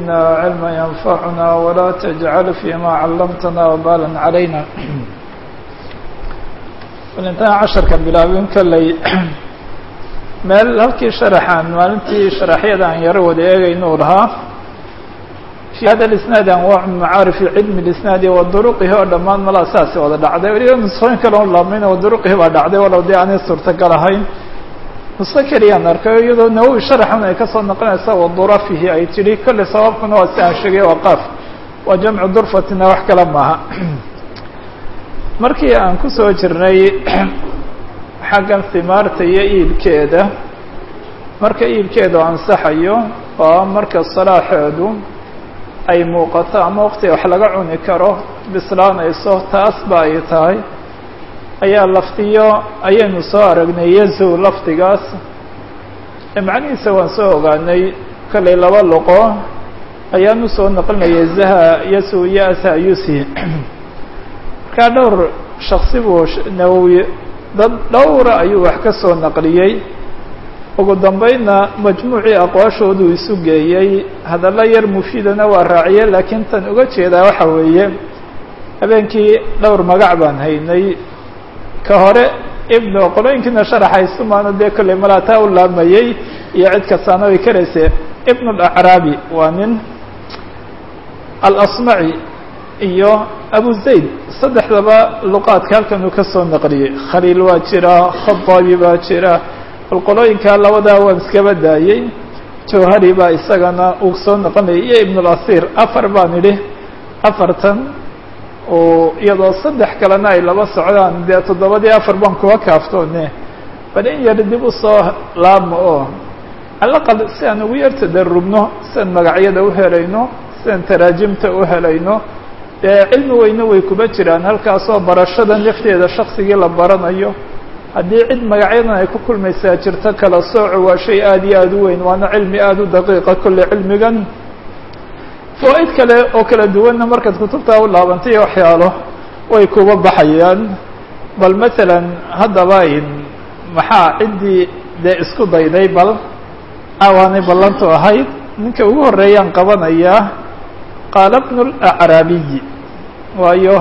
وزدنا علما ينفعنا ولا تجعل فيما علمتنا وبالا علينا intaan casharka bilaabin kolley meel halkii sharaxaan maalintii sharaxyada aan yaro wada eegaynuu lahaa fi hada isnaad anwaac macaarifi cilmi isnaadi wa duruqihi oo dhammaan malaa saasi wada dhacday weliba nusooyin kale on laabmayna wa duruqihi baa dhacday walow dee aanay suurtagal ahayn nuso keliyaan arkay iyadoo nawowi sharaxan ay kasoo noqonaysa wa durafihi ay tidhi kolley sababkuna waa si aan sheegay waa qaaf waa jamcu durfatina wax kale maaha markii aan ku soo jirnay xaggan himaarta iyo iibkeeda marka iibkeedu ansaxayo oo marka salaaxeedu ay muuqato ama waqtiga wax laga cuni karo bislaanayso taas ba ay tahay ayaa lafdiyo ayaynu soo aragnay yazow lafdigaas macnihiisa waan soo ogaanay kollay laba luqo ayaan usoo naqlinayay zaha yasow iyo asa yusi markaa dhowr shaksi buu nawowi dad dhowra ayuu wax ka soo naqliyey ugu dambeynna majmuucii aqwaashooduu isu geeyey hadallo yar mufiidana waa raaciye laakiin tan uga jeedaa waxa weeye habeenkii dhowr magac baan haynay ka hore ibnu qolooyinkiina sharaxaysu maana dee kolley malaataa u laamayey iyo cid kastaana way karayse ibn alacraabi waa nin alasmaci iyo abu zayd saddexdaba luqaadka halkan uu ka soo naqliyey khaliil waa jira khadaabi baa jira bal qolooyinkaa labadaa waan iskaba daayey jawhari baa isagana uu soo noqonayay iyo ibn اlasiir afar baan idhi afartan oo iyadoo saddex kalena ay laba socdaan dee toddobadii afar baan kuwa kaaftoone bal in yar dib usoo laabmo oo alaqal si aan ugu yar tadarubno siaan magacyada u helayno siaan taraajimta u helayno dee cilmi weyne way kuba jiraan halkaasoo barashada nafteeda shaksigii la baranayo haddii cid magacyadan ay ku kulmaysaa jirto kala sooco waa shay aada iyo aada u weyn waana cilmi aada u daqiiqa kolle cilmigan fawaaid kale oo kala duwanna markaad kutubtaa u laabantay waxyaalo way kuba baxayaan bal masalan haddaba in maxaa ciddii dee isku dayday bal awaanay ballantu ahayd ninka ugu horeeyaan qabanayaa qaala bnu alacraabiyi waayo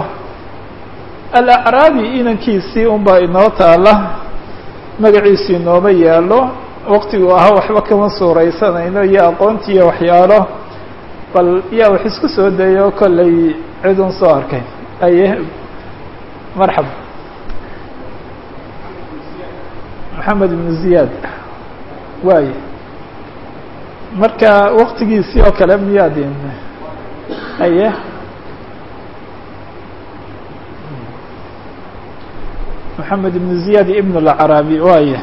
alacraabi inankiisii unbaa inoo taala magaciisu inooma yaalo waqtiguu ahaa waxba kama suuraysanayno iyo aqoonti iyo waxyaalo bal yaa wax isku soo dayo kollay cidun soo arkay aye marxaba maxamed ibnu ziyaad waay marka waqtigiisii oo kale miyaadin aye maxamed ibnu ziyaad ibn alacraabi waaya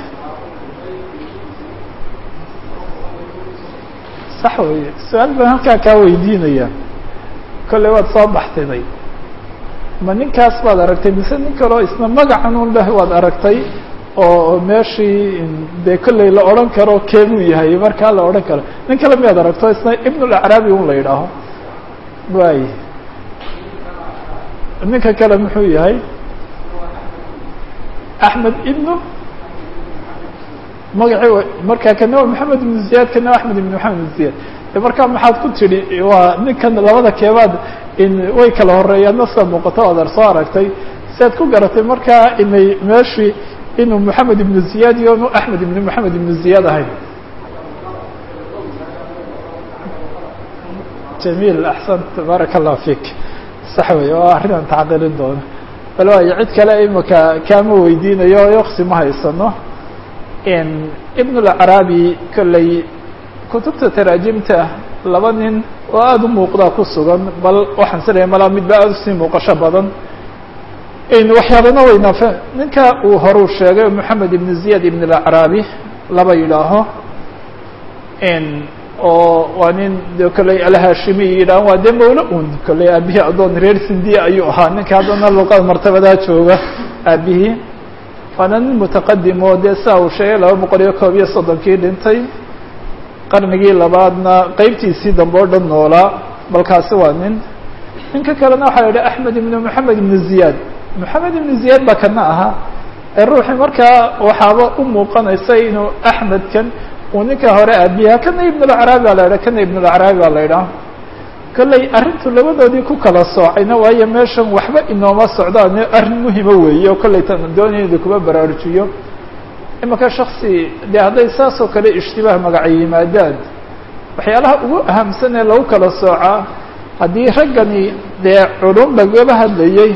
sax weye su-aal baan halkaa kaa weydiinaya kolley waad soo baxtiday ma ninkaas baad aragtay mise nin kaleo isna magacan un leh waad aragtay oo meeshii dee kolley la odhan karo keemuu yahay markaa la odhan karo nin kale miyaad aragto isna ibn alacraabi un la yidhaaho waay ninka kale muxuu yahay axmed ibnu magaci markaa kana waa maxamed ibnu ziyaad kana waa axmed ibn maxamed ibn ziyaad markaa maxaad ku tidhi waa ninkan labada keebaad in way kala horeeyaan naska muuqato adar soo aragtay siaad ku garatay markaa inay meeshii inuu maxamed ibnu ziyaad iyo nu axmed ibn maxamed ibnu ziyaad ahayn jamiil axsant baaraka allah fik sax wey oo arrinaan tacqiilin doono bal waayo cid kale imika kaama weydiinayo yoksi ma haysano ibn alacraabi kolley kutubta taraajimta laba nin oo aada u muuqdaa ku sugan bal waxaan silaya malaa midba aada usii muuqasho badan waxyaabana weynaafe ninka uu horuu sheegay moxamed ibn ziyad ibn alacraabi laba yidhaaho oo waa nin de kolley alhashimi yidhaah waa dee mawla un kolley aabihii addoon reer sindiya ayuu ahaa ninka haddana luqada martabadaa jooga aabihii waana nin mutaqadim oo dee saa uu sheegay laba boqol iyo koob iyo soddonkii dhintay qarnigii labaadna qeybtiisii dambe o dhan noolaa balkaasi waa nin ninka kalena waxaa la yidhi axmed ibn moxamed ibn ziyaad moxamed ibn ziyaad baa kana ahaa ee ruuxii markaa waxaaba u muuqanaysa inuu axmedkan uu ninka hore aabiyaha kana ibn alacraabi baa la yidhaha kana ibn alacraabi baa la yidhaha kolley arrintu labadoodii ku kala soocayna waayo meeshan waxba inooma socdaan arrin muhima weeye oo kolley tan doonayda kuma baraarujiyo imaka shaksi dee hadday saas oo kale ishtibaah magaca yimaadaan waxyaalaha ugu ahamsan ee lagu kala soocaa haddii raggani dee culum lagaba hadlayey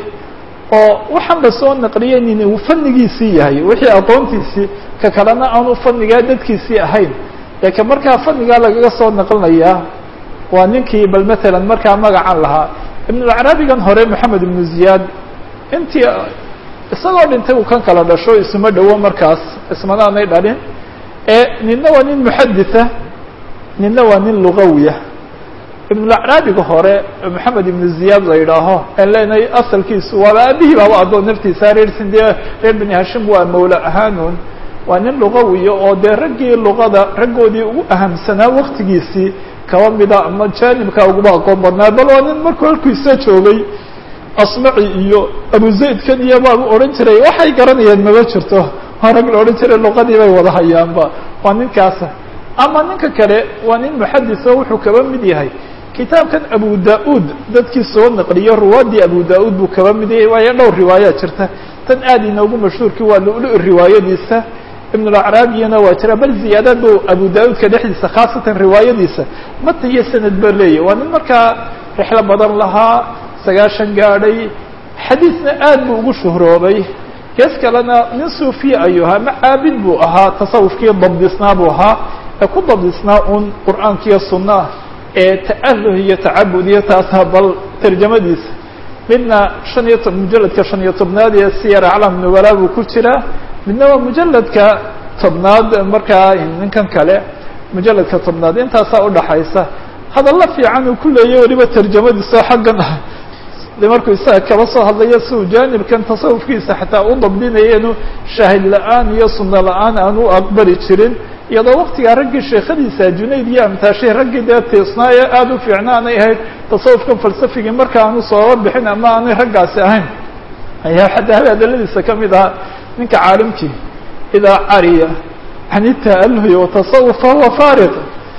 oo waxaan lasoo naqliyey nin uu fannigiisii yahay wixii aqoontiisii ka kalena aanu fannigaa dadkiisii ahayn dee ka markaa fannigaa lagaga soo naqlinayaa waa ninkii bal matalan markaa magacan lahaa ibnulcarabigan hore moxamed ibnu ziyaad intii isagoo dhintay uu kan kala dhasho isuma dhowo markaas ismanaanay dhalin ee ninna waa nin muxaditha ninna waa nin lugawiya ibnulacraabiga hore moxamed ibnu ziyaad la yidhaaho aan leenahay asalkiisu waaba aabihii baaba addoon naftiisa reersin dee reer beni hashim waa mawla ahaanun waa nin lugawiya oo dee raggii luqada raggoodii ugu ahamsanaa waktigiisii kaba mida ama jaanibka uguma aqoon badnaa bal waa nin markuu halkiisa joogay asmaci iyo abu zaydkan iyo baabu odhan jiray waxay garanayeen maba jirto waa rag la odhan jiray luqadii bay wada hayaanba waa ninkaasa ama ninka kale waa nin muxadiso wuxuu kaba mid yahay kitaabkan abu da-uud dadkii soo naqliyo ruwaadii abu da-uud buu kaba mid yahay waayo dhowr riwaayaa jirta tan aad inoogu mashhuurkii waa lulu riwaayadiisa ibnulacraabiyana waa jira bal ziyaadaad bu abu da-uudka dhexdiisa khaasatan riwaayadiisa mata iyo sanad ba leeyahy waa nin markaa rixlo badan lahaa sagaashan gaadhay xadiidna aad buu ugu shuhroobay gees kalena nin suufiya ayuu ahaa ma caabid buu ahaa tasawufkii dabdisnaa buu ahaa ee ku dabdisnaa un qur'aankiiyo sunnaah ee ta'aluh iyo tacabud iyo taasa bal tarjamadiisa midna shan iyo to mujaladka shan iyo tobnaad ee siyar aclam nubala buu ku jiraa midna waa mujaladka tobnaad markaa ninkan kale mujaladka tobnaad intaasaa udhaxaysa hadalla fiican uu ku leeyahy weliba tarjamadiisao xaggan ah de markuu isaga kaba soo hadlayo si uu jaanibkan tasawufkiisa xataa u dabdinaya inuu shaahid la-aan iyo sunno la-aan aan u aqbali jirin iyadoo waktigaa raggii sheekhadiisa junayd iyo amtaashay raggii dee tiisnaayo aada u fiicna aanay ahayd tasawufkan falsafigii marka aanu sooba bixin ama aanay raggaasi ahayn ayaa xataa hadaladiisa kamid ahaa ninka caalimkii idaa cariya can ita'aluhi watasawuf fahuwa faariq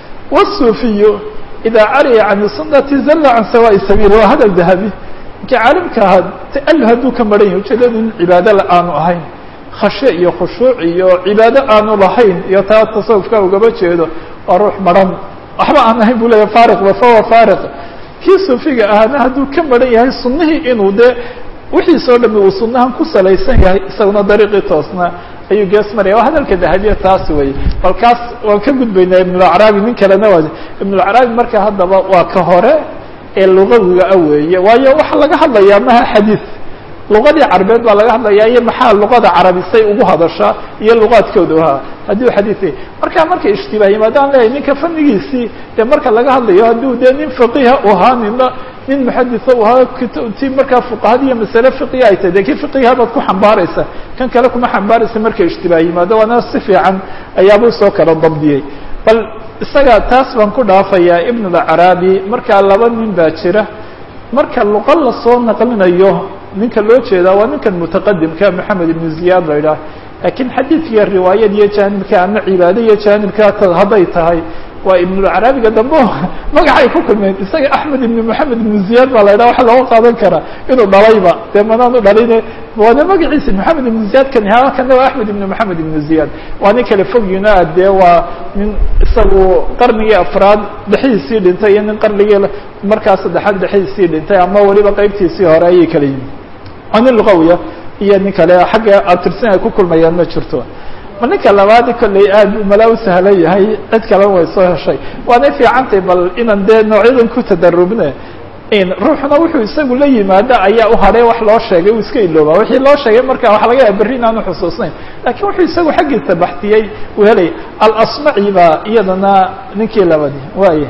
wasuufiyu idaa cariya can sunati zalla can sawaa'i sabiil waa hadal dahabi ninkii caalimka ahaa ta'aluh hadduu ka maran yahay ujeedadu in cibaado la aanu ahayn khashe iyo khushuuc iyo cibaado aanu lahayn iyo taa tasawufka ugaba jeedo waa ruux maran waxba aan ahayn bu leeya faariqba fahuwa faariq kii suufiga ahaana hadduu ka maran yahay sunnihii inuu dee wixiisoo dhami uu sunnahan ku salaysan yahay isaguna dariiqii toosna ayuu gees maraya waa hadalka dahabiya taas weeye bal kaas waan ka gudbaynaa ibnulacraabi nin kalena waa ibnulacraabi marka haddaba waa ka hore ee lugawiga a weeye waayo waxaa laga hadlayaa maha xadiid luqadii carabeed baa laga hadlayaa iyo maxaa luqada carabisay ugu hadashaa iyo luqaadkooda ahaa haddii u xadiid marka markay ishtibaah yimaadaan leeyahy ninka fannigiisii dee marka laga hadlayo hadduu dee nin faqiha u ahaa nina nin muxaditha u ahaa ti markaa fuqahada iyo masale fiqiya ay tahay de kii fiqiha baad ku xambaaraysa kan kale kuma xambaaraysa markay ishtibaah yimaado waana si fiican ayaabuu soo kala dabdiyey bal isaga taas baan ku dhaafayaa ibn alcaraabi markaa laba nin baa jira marka luqa lasoo naqlinayo ninka loo jeedaa waa ninkan mutaqadimka maxamed ibnu ziyaad la idhaah laakiin xadiidkiiyo riwaayad iyo jaanibka ama cibaado iyo jaanibka hadday tahay waa ibnulcaraabiga dambe magacay ku kulmeen isaga axmed ibn moxamed ibnu ziyaad baa la idhaha waxa looga qaadan karaa inuu dhalayba dee manaanu dhaline waana magaciisi moxamed ibnu ziyaad kan halkana waa axmed ibn moxamed ibnu ziyaad waa nin kale fogyuna dee waa nin isagu qarnigii afraad dhexdiisii dhintay iyo nin qarnigii markaa saddexaad dhexdiisii dhintay ama weliba qeybtiisii hore ayay kala yimi waa nin luqawiya iyo nin kale xagga atirsin ay ku kulmayaan ma jirto ma ninka labaadi kolley aad umala u sahlan yahay cid kalena way soo heshay waanay fiicantay bal inaan dee noocyadan ku tadarubne ruuxuna wuxuu isagu la yimaado ayaa u hadhay wax loo sheegay uu iska ilooba wixii loo sheegay marka waxa laga yaaba berri inaanu xusuusnayn lakiin wuxuu isagu xaggiisa baxtiyey uu helay alasmaci baa iyadana ninkii labadi waay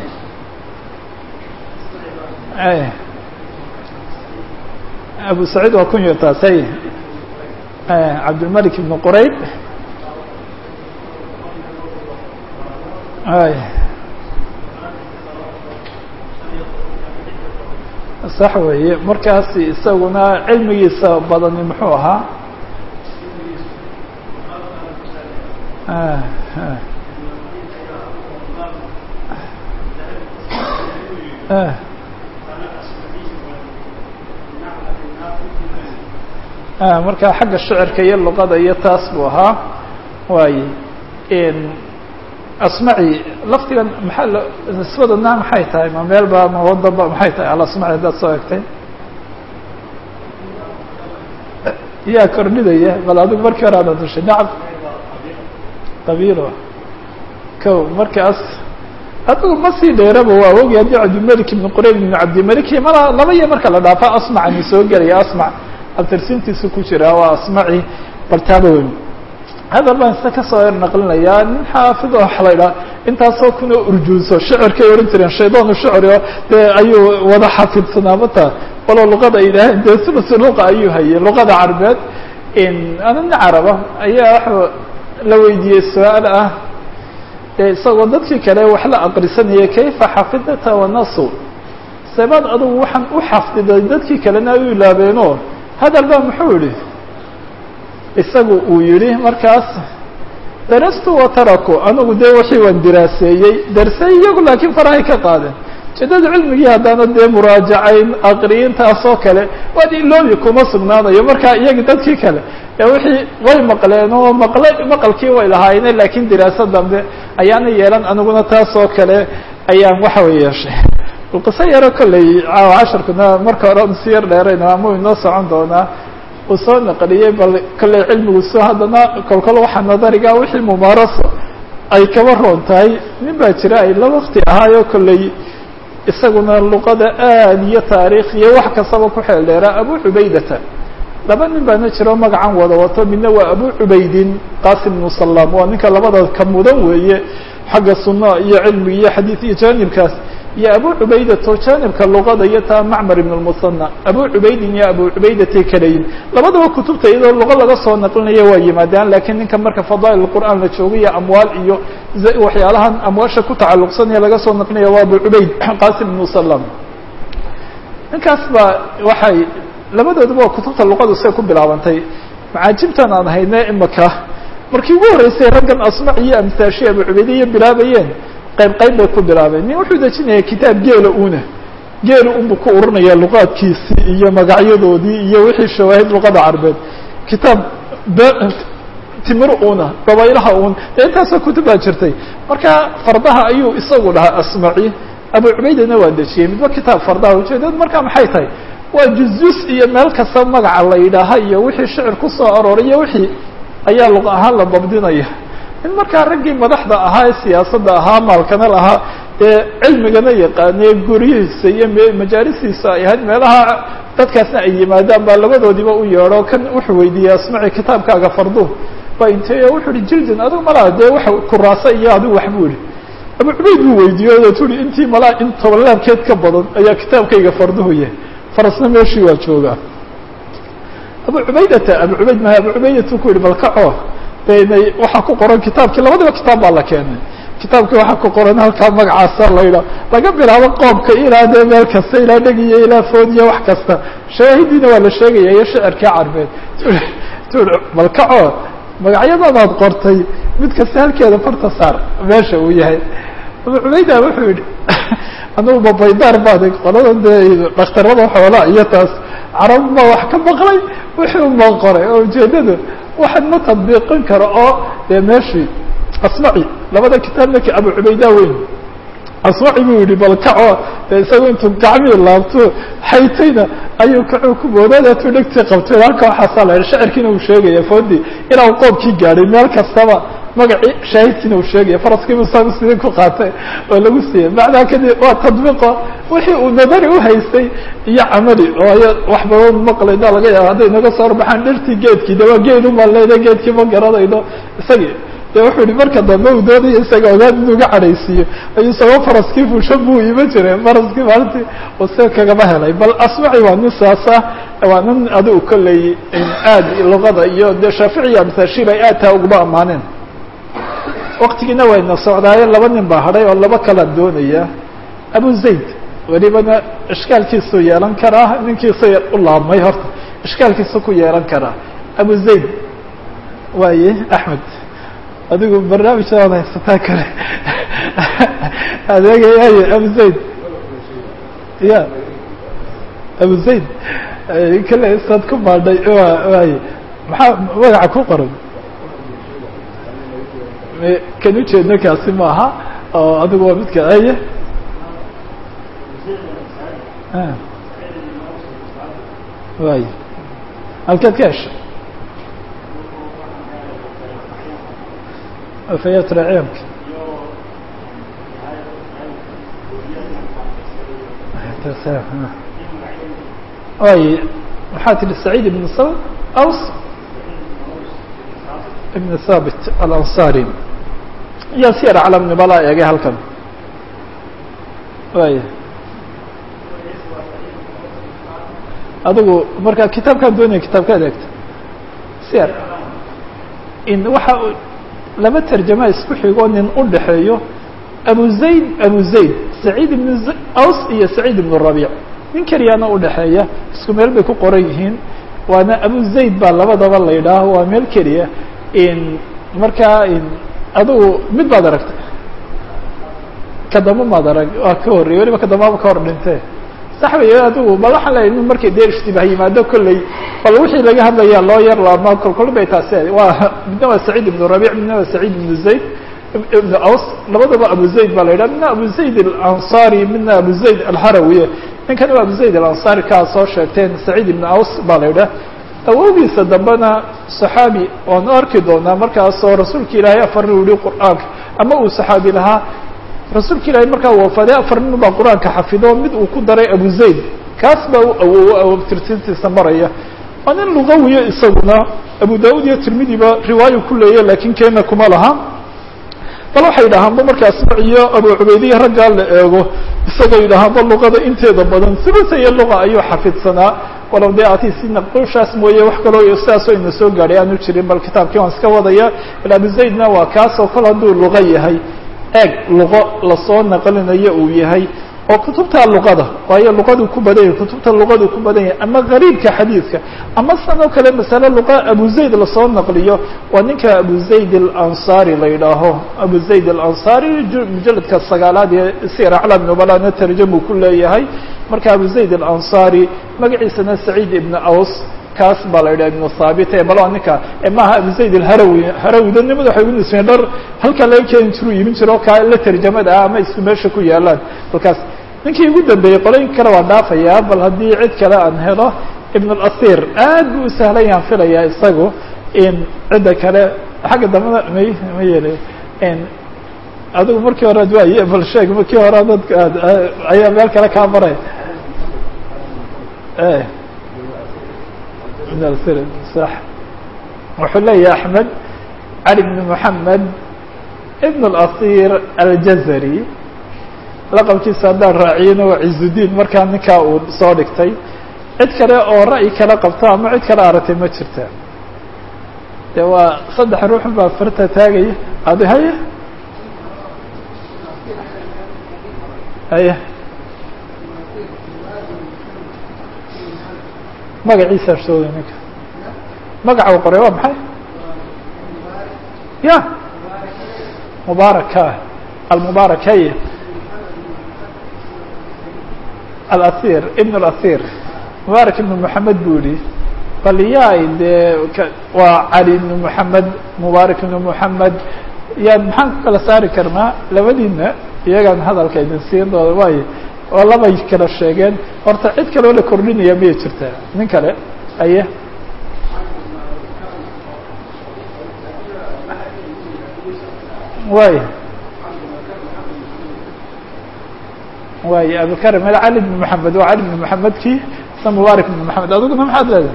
abu saciid waa kun yotaasay cabdilmalik ibn qurayb ay sax weeye markaas isaguna cilmigiisa badani muxuu ahaa marka xagga shicirka iyo luqada iyo taas buu ahaa waaye asmaci laftigan maxaa l nisbadana maxay tahay ma meel ba ma wadaba maxay tahay alasmaci haddaad soo egtay yaa kordhinaya bal adigu markii hore aada dushay nacam qabiilo ko markaas adigu ma sii dheeraba waa ogi haddii cabdilmalik ibn qurayb ibn cabdilmalik mala laba iyo marka la dhaafo asmacani soo gelaya asmac abtirsintiisa ku jira waa asmaci bartaaba weyn hadal baan ista kasoo er naqlinayaa nin xaafid oo waxa la idhaha intaasoo kuna urjuuso shicirkay odhan jireen shaydaanu shicri oo dee ayuu wada xafidsanaa mata walow luqada ay yidhaaheen dee sulusu luqa ayuu hayay luqada carbeed ana nin caraba ayaa waxa la weydiiyey su-aal ah dee isagoo dadkii kale wax la aqrisanayay kayfa xafidata wanasu sebaad adugu waxaan u xafdiday dadkii kalena ay u ilaabeeno hadal baa muxuu yihi isagu uu yihi markaas darastu wa taraku anigu dee wixii waan diraaseeyey darsay iyagu laakiin farahay ka qaadeen ujeedada cilmigii haddaana dee muraajacayn aqriyintaasoo kale waad iloobi kuma sugnaanayo marka iyagi dadkii kale ee wixii way maqleen oo maqle maqalkii way lahaayeen laakiin diraaso dambe ayaana yeelan aniguna taasoo kale ayaan waxa way yeeshay qiso yaro kolley caawa casharkuna marka hore si yar dheerayna ama inoo socon doonaa uu soo naqliyey bal kolley cilmigu soo haddana kolkol waxaa nadariga wixii mumaaraso ay kaba roon tahay nin baa jira ay la wakti ahaayo kolley isaguna luqada aad iyo taariikh iyo wax kastaba ku xeel dheeraa abu cubaydata laba nin baana jiro magacan wada wato midna waa abu cubaydin qasim ibnu salaam waa ninka labada ka mudan weeye xagga sunna iyo cilmi iyo xadiid iyo jaanibkaas iyo abu cubaydato jaanibka luqada iyo taa macmar ibn lmusana abu cubaydin iyo abu cubaydatay kalayin labadaba kutubta iyadoo luqo laga soo naqlinaya waa yimaadaan lakiin ninka marka fadaa'il qur'aan la joogayo amwaal iyo waxyaalahan amwaasha ku tacalluqsanaya laga soo naqlinaya waa abu cubayd qasim ibnu salam ninkaas baa waxay labadooduba waa kutubta luqadu siay ku bilaabantay macaajibtan aan hayne imaka markii ugu horreysay raggan asmac iyo amsaashi abu cubaydiya bilaabayeen qayb qayb bay ku bilaabeen nin wuxuu dejinaya kitaab geela una geela unbu ku urinaya luqaadkiisii iyo magacyadoodii iyo wixii shawaahid luqada carbeed kitaab timir una dabaylaha un dee intaasoo kutub baa jirtay marka fardaha ayuu isagu dhahaa asmaci abu cubaydana waa dejiyey midba kitaab fardaha ujeedad marka maxay tahay waa juz-jus iyo meel kasta magaca la yidhaaha iyo wixii shicir kusoo arooray iyo wixii ayaa luq ahaan la dabdinaya in markaa raggii madaxda ahaa ee siyaasadda ahaa maalkana lahaa ee cilmigana yaqaanee guryihiisa iyo majaalisiisa ay ahayd meelaha dadkaasna ay yimaadaan baa labadoodiiba u yeedho kan wuxuu weydiiyey asmaci kitaabkaaga fardu waa intee wuxuu ihi jildin adigu malaa dee waxa kuraasa iyo adigu wax buu ihi abu cubayd buu weydiiye o tui intii malaa in tobolaabkeed ka badan ayaa kitaabkayga farduhu yahay farasna meeshii waa joogaa abu cubaydata abu cubayd maha abu cubaydatu ku yihi bal kaco daynay waxaa ku qoran kitaabkii labadaba kitaab baa la keenay kitaabkii waxaa ku qoran halkaa magacaasa la yidhaha laga bilaabo qoomka ilaa dee meel kasta ilaa dhegiyo ilaa foodiyo wax kasta shawaahidiina waa la sheegaya iyo shicirkii carbeed tu bal kaco magacyadanaad qortay mid kasta halkeeda farta saar meesha uu yahay abu cubayda wuxuu yihi anugu babaydaar baad qolada dee dhakhtarada xoolaa iyo taas carab ma wax ka maqlay wixii uma qoray oo ujeedada waxaan ma tadbiiqin karo oo dee meeshii asmaci labada kitaabna abu cubayda weyn asmaci buu yihi bal kaco dee isaga intuu gacmihii laabto xaytayna ayuu kacuu ku boodadatuu dhegtii qabtay halka waxaasaa la yidhi shacirkiina uu sheegaya foodi ilaa uu qoobkii gaadhay meel kastaba magacii shaahidkiina uu sheegaya faraskiibu sagu sidii ku qaatay oo lagu siiyey macnaa kadib waa tadbiiqo wixii uu nadari uhaystay iyo camali oo ay wax badan maqlayda laga yaaba hadday naga soo horbaxaan dhirtii geedkii de waa geed umaleyda geedkii ma garanayno isagii de wuxuu yihi marka dambe uu doonaya isaga ogaad inuu ga cadhaysiiyo ayuu isagoo faraskii fuusho buu iman jiray faraskii maalintii uu se kagama helay bal asmaci waa nin saas ah waa nin adigu kolley aad luqada iyo dee shaafici iyo amsaashir ay aad taa uguma ammaaneen waktigiina wayna socdaaye laba nin baa hadhay oo laba kala doonaya abu zayd welibana ishkaalkiisuu yeelan karaa ninkiisa u laabmay horta ishkaalkiisa ku yeelan karaa abu zayd waaye axmed adigu barnaamijdaad haysataa kale adeegayaaye abu zayd ya abu zayd kale saad ku baadhay waay maxaa magaca ku qoran kan ujeedna kaasi maaha oo adigu waa midka aya way halkeed ka heshay fayatra ceemka way maxaa tihi سacيid ibn aws ibn thabit alanصari iyo siyar calam nibala eegay halkan way adigu marka kitaabkaan doonaya kitaabkaad eegta siyar in waxa laba tarjama isku xigoo nin u dhexeeyo abu zayd abu zayd saciid ibn aws iyo saciid ibn rabiic nin keliyaana udhexeeya isku meel bay ku qoran yihiin waana abu zayd baa labadaba la yidhaaho waa meel keliya in markaa in adigu mid baad aragtay kadamba maad arag waa ka horrey weliba kadambaba ka hor dhintee sax wey adigu bal waxaan leeyahy in markay dee ishtibaah yimaado kolley bal wixii laga hadlayaa loo yar laabmaa kolkol bay taasi waa midna waa saciid ibnu rabiic midna waa saciid ibnu zayd ibn aws labadaba abu zayd baa la yidhaha midna abu zayd alansari midna abu zayd alharawi ninkan waa abu zayd alansari kaa soo sheegteen saciid ibn aws baa la yidhaha awowgiisa dambena saxaabi waan arki doonaa markaasoo rasuulka ilaahay afar nin yihi qur'aanka ama uu saxaabi lahaa rasuulka ilaahay markaa wafaday afar nin baa qur-aanka xafido mid uu ku daray abu zayd kaas baa u awowo awabtirtintiisa maraya waa nin lugawiyo isaguna abu daud iyo tirmidiba riwaayo ku leeya lakin keena kuma laha bal waxay yidhahaanba markaa asmac iyo abu cubaydiya raggaa la eego isagoo yidhahaanba luqada inteeda badan sibasa iyo luqa ayuu xafidsanaa walow dee ati si naqushaas mooye wax kaloo sidaasoo ina soo gaadhay aanu jirin bal kitaabkii waan iska wadaya il abu zaydna waa kaasoo kol hadduu luqa yahay eeg luqo lasoo naqlinayo uu yahay oo kutubta luqada waayo luqaduu ku badan yahay kutubta luqaduu ku badan yahay ama gariibka xadiidka ama san oo kale masale luqa abu zayd lasoo naqliyo waa ninka abu zayd alansari la yidhaaho abu zayd alansari mujaladka sagaalaad ee sir aclam nubalana tarjamu ku leeyahay marka abu zayd alansari magaciisana saciid ibn aws kaas baa la yidhaha ibnu thaabit e bal ninka maaha abu zayd alharawi harawida nimada waxay ugu nisbeen dhar halkaa laga keeni jiru iibin jiro kaa la tarjamada ah ama isku meesha ku yaalaan halkaas ninkii ugu dambeeyey qolooyinka kale waa dhaafayaa bal haddii cid kale aan helo ibn اlasir aad buu u sahlan yaan filayaa isagu in cidda kale xagga dambada may ma yeelay adigu markii hore ad waay bal sheeg markii hore dadka ad ayaa meel kale kaa maray ibn asir sax wuxuu leeyahay axmed cali bn moxamed ibn اlasir aljazari laqabkiisa haddaan raaciyana waa cizudiin markaa ninkaa uu soo dhigtay cid kale oo ra'yi kale qabto ama cid kale aragtay ma jirta de waa saddex ruuxun baa farta taagaya adi haya haya magaciisa shooda ninka magaca u qoray waa maxay ya mubaaraka almubaarak haya alasir ibn اlasir mubaarak ibn moxamed buu yihi bal yaay dee waa cali ibn moxamed mubaarak ibn moxamed yaan maxaan ku kala saari karnaa labadiina iyagaan hadalka idin siin dooda waayo oo labay kala sheegeen horta cid kaloo la kordhinaya miyay jirtaa nin kale aye way way abukar mel cali bn moxamed waa cali bn moxamedkii sa mubaarak bn moxamed adiguna maxaad leedahay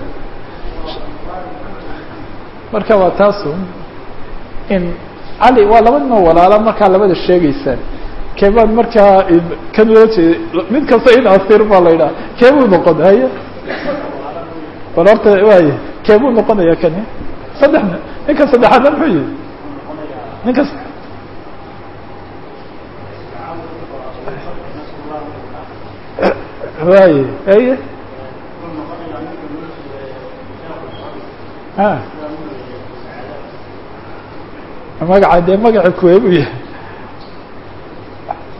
marka waa taasu in cali waa laba nin oo walaala markaa labada sheegeysaan keebaan markaa kan loo jeeda mid kasta in asir baa la yidhaha keebuu noqon haya bal horta waay keebuu noqonaya kani saddex ninka saddexaadna muxuu yihi ninkas waay aye a magaca dee magaca kuweebuu yahay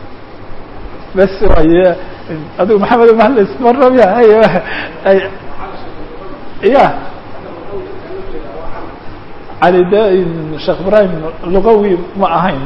bes waay adigu maxamed mahles marabya ay ya cali de sheekh ibrahim lugawi ma ahayn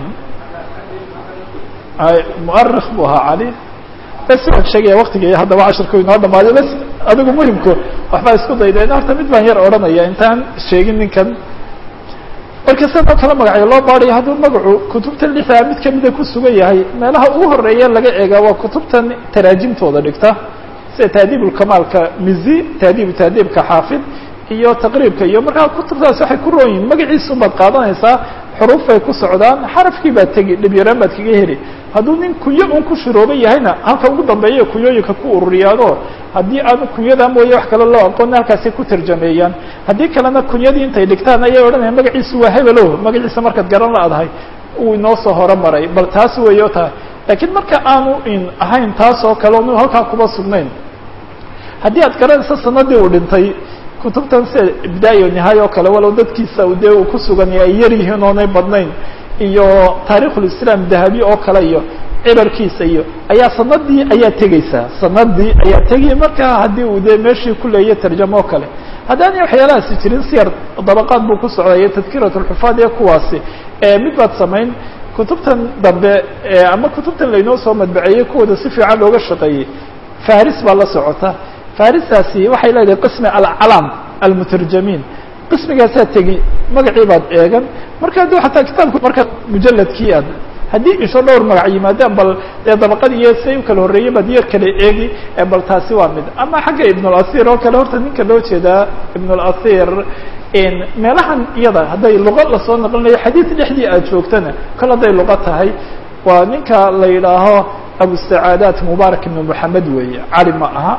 muarikh bu ahaa cali bes waan sheegaya waktigii haddaba cashirku inoo dhamaaday bes adigu muhimku waxbaa isku daydeen horta mid baan yar odhanaya intaan sheegin ninkan marka sidoo kale magacyo loo baadayo hadduu magacu kutubta lixdaa mid kamida ku sugan yahay meelaha ugu horeeya laga eegaa waa kutubtan taraajimtooda dhigta sida taadiib ulkamaalka mizi taadiibu taadiibka xaafid iyo taqriibka iyo markaa kutubtaas waxay ku roon yihin magaciisun baad qaadanaysaa xuruufay ku socdaan xarafkii baad tegi dhib yaraan baad kaga heli hadduu nin kunyo un ku shirooban yahayna halka ugu dambeeya kunyooyinka ku ururiyaano haddii aanu kunyadaa mooye wax kale loo aqoona halkaasay ku tarjameeyaan haddii kalena kunyadii intay dhigtaan ayay odhanaya magaciisu waa hebelo magaciisa markaad garan la-dahay uu inoo soo horomaray bal taas weeyo tahay laakiin marka aanu in ahayn taas oo kale onu halkaa kuba sugnayn haddii aad garanayso sanadii uu dhintay kutubtan sida ibdaaya nihaaya oo kale walow dadkiisa dee uu ku sugan ay yar yihiin oonay badnayn iyo taarikhulislaam dahabi oo kale iyo cibarkiisa iyo ayaa sanadii ayaa tegeysaa sanadii ayaa tegaya markaa haddii uu dee meeshii ku leeya tarjamo oo kale haddaanay waxyaalahaasi jirin siyar dabaqaad buu ku socdaya tadkirat lxufaad ee kuwaasi mid baad samayn kutubtan dambe ama kutubtan laynoo soo madbaceeyey kuwooda si fiican looga shaqeeyey faris baa la socota faristaasi waxay leedahay qismi alcalaam almutarjamiin qismigaasaa tegi magacii baad eegan marka adu xataa kitaabku marka mujaladkii aad haddii isho dhowr magac yimaadaan bal dee dabaqad iyo say u kala horreeyey baad yar kala eegi bal taasi waa mid ama xagga ibnulasiir oo kale horta ninka loo jeedaa ibnulasiir meelahan iyada hadday luqa lasoo naqlinayo xadiid dhexdii aad joogtana kol hadday luqa tahay waa ninka la yidhaaho abusacaadaat mubaarak ibnu moxamed weeye cali ma aha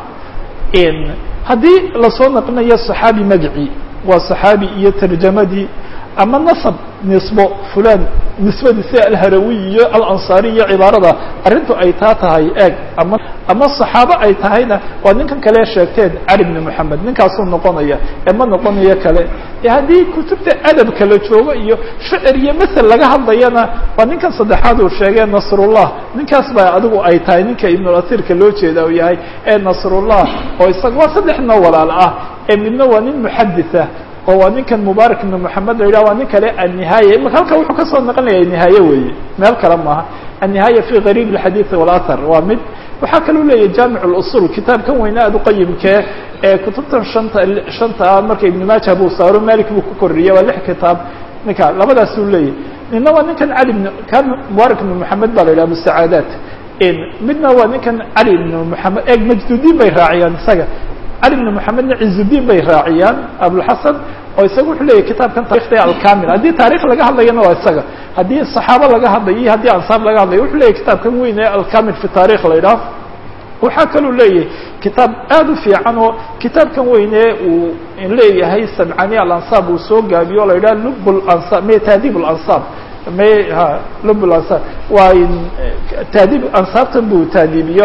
haddii lasoo naqlinayo صaxaabi magacii waa صaxaabi iyo tarjamadii ama nasab nisbo fulan nisbadiisi alharawi iyo alansaari iyo cibaarada arrintu ay taa tahay eeg ama ama صaxaabo ay tahayna waa ninkan kale sheegteen cali bni moxamed ninkaasuu noqonaya ee ma noqonayo kale haddii kutubta adabka la joogo iyo shicir iyo masel laga hadlayana waa ninkan saddexaad uu sheegee nasrullah ninkaas baa adigu ay tahay ninka ibnulasiirka loo jeeda uu yahay ee nasrullah oo isaga waa saddex noo walaal ah ee midna waa nin muxaditha oo waa ninkan mubaarak ibn moxamed la yidhah waa nin kale annihaaya imaka halka wuxuu kasoo naqlinaya nihaaye weeye meel kale maaha annihaaya fi gariib alxadiid walathar waa mid waxaa kaluu leeyahy jaamic lusul kitaabkan weyne aad uqayimkee ee kutubtan shanta shanta ah marka ibn maaja buu saaro malik buu ku korriyey waa lix kitaab ninka labadaasuu leeyahy nina waa ninkan cali bn kan mubaarak ibn moxamed baa la yidhah abusacaadaat midna waa ninkan cali ibn moxamed eeg majdudiin bay raaciyaan isaga cali bn moxamedna cizudiin bay raaciyaan abulxasan oo isaga wuxuu leeyahy kitaabkan taarikhda alkamil haddii taarikh laga hadlayana waa isaga haddii saxaabo laga hadlayo iyo haddii ansaar laga hadlayo wuxuu leeyahy kitaabkan weyn ee alkamil fi taarikh la yidhaah waxaa kaluu leeyahay kitaab aad u fiican oo kitaabkan weyne uu leeyahay samcani alansaab uu soo gaabiyo o la yidhaha lub lansaab me taadiib lansaab me ha lub lansaab waa taadiib ansaabtan buu taadiibiyo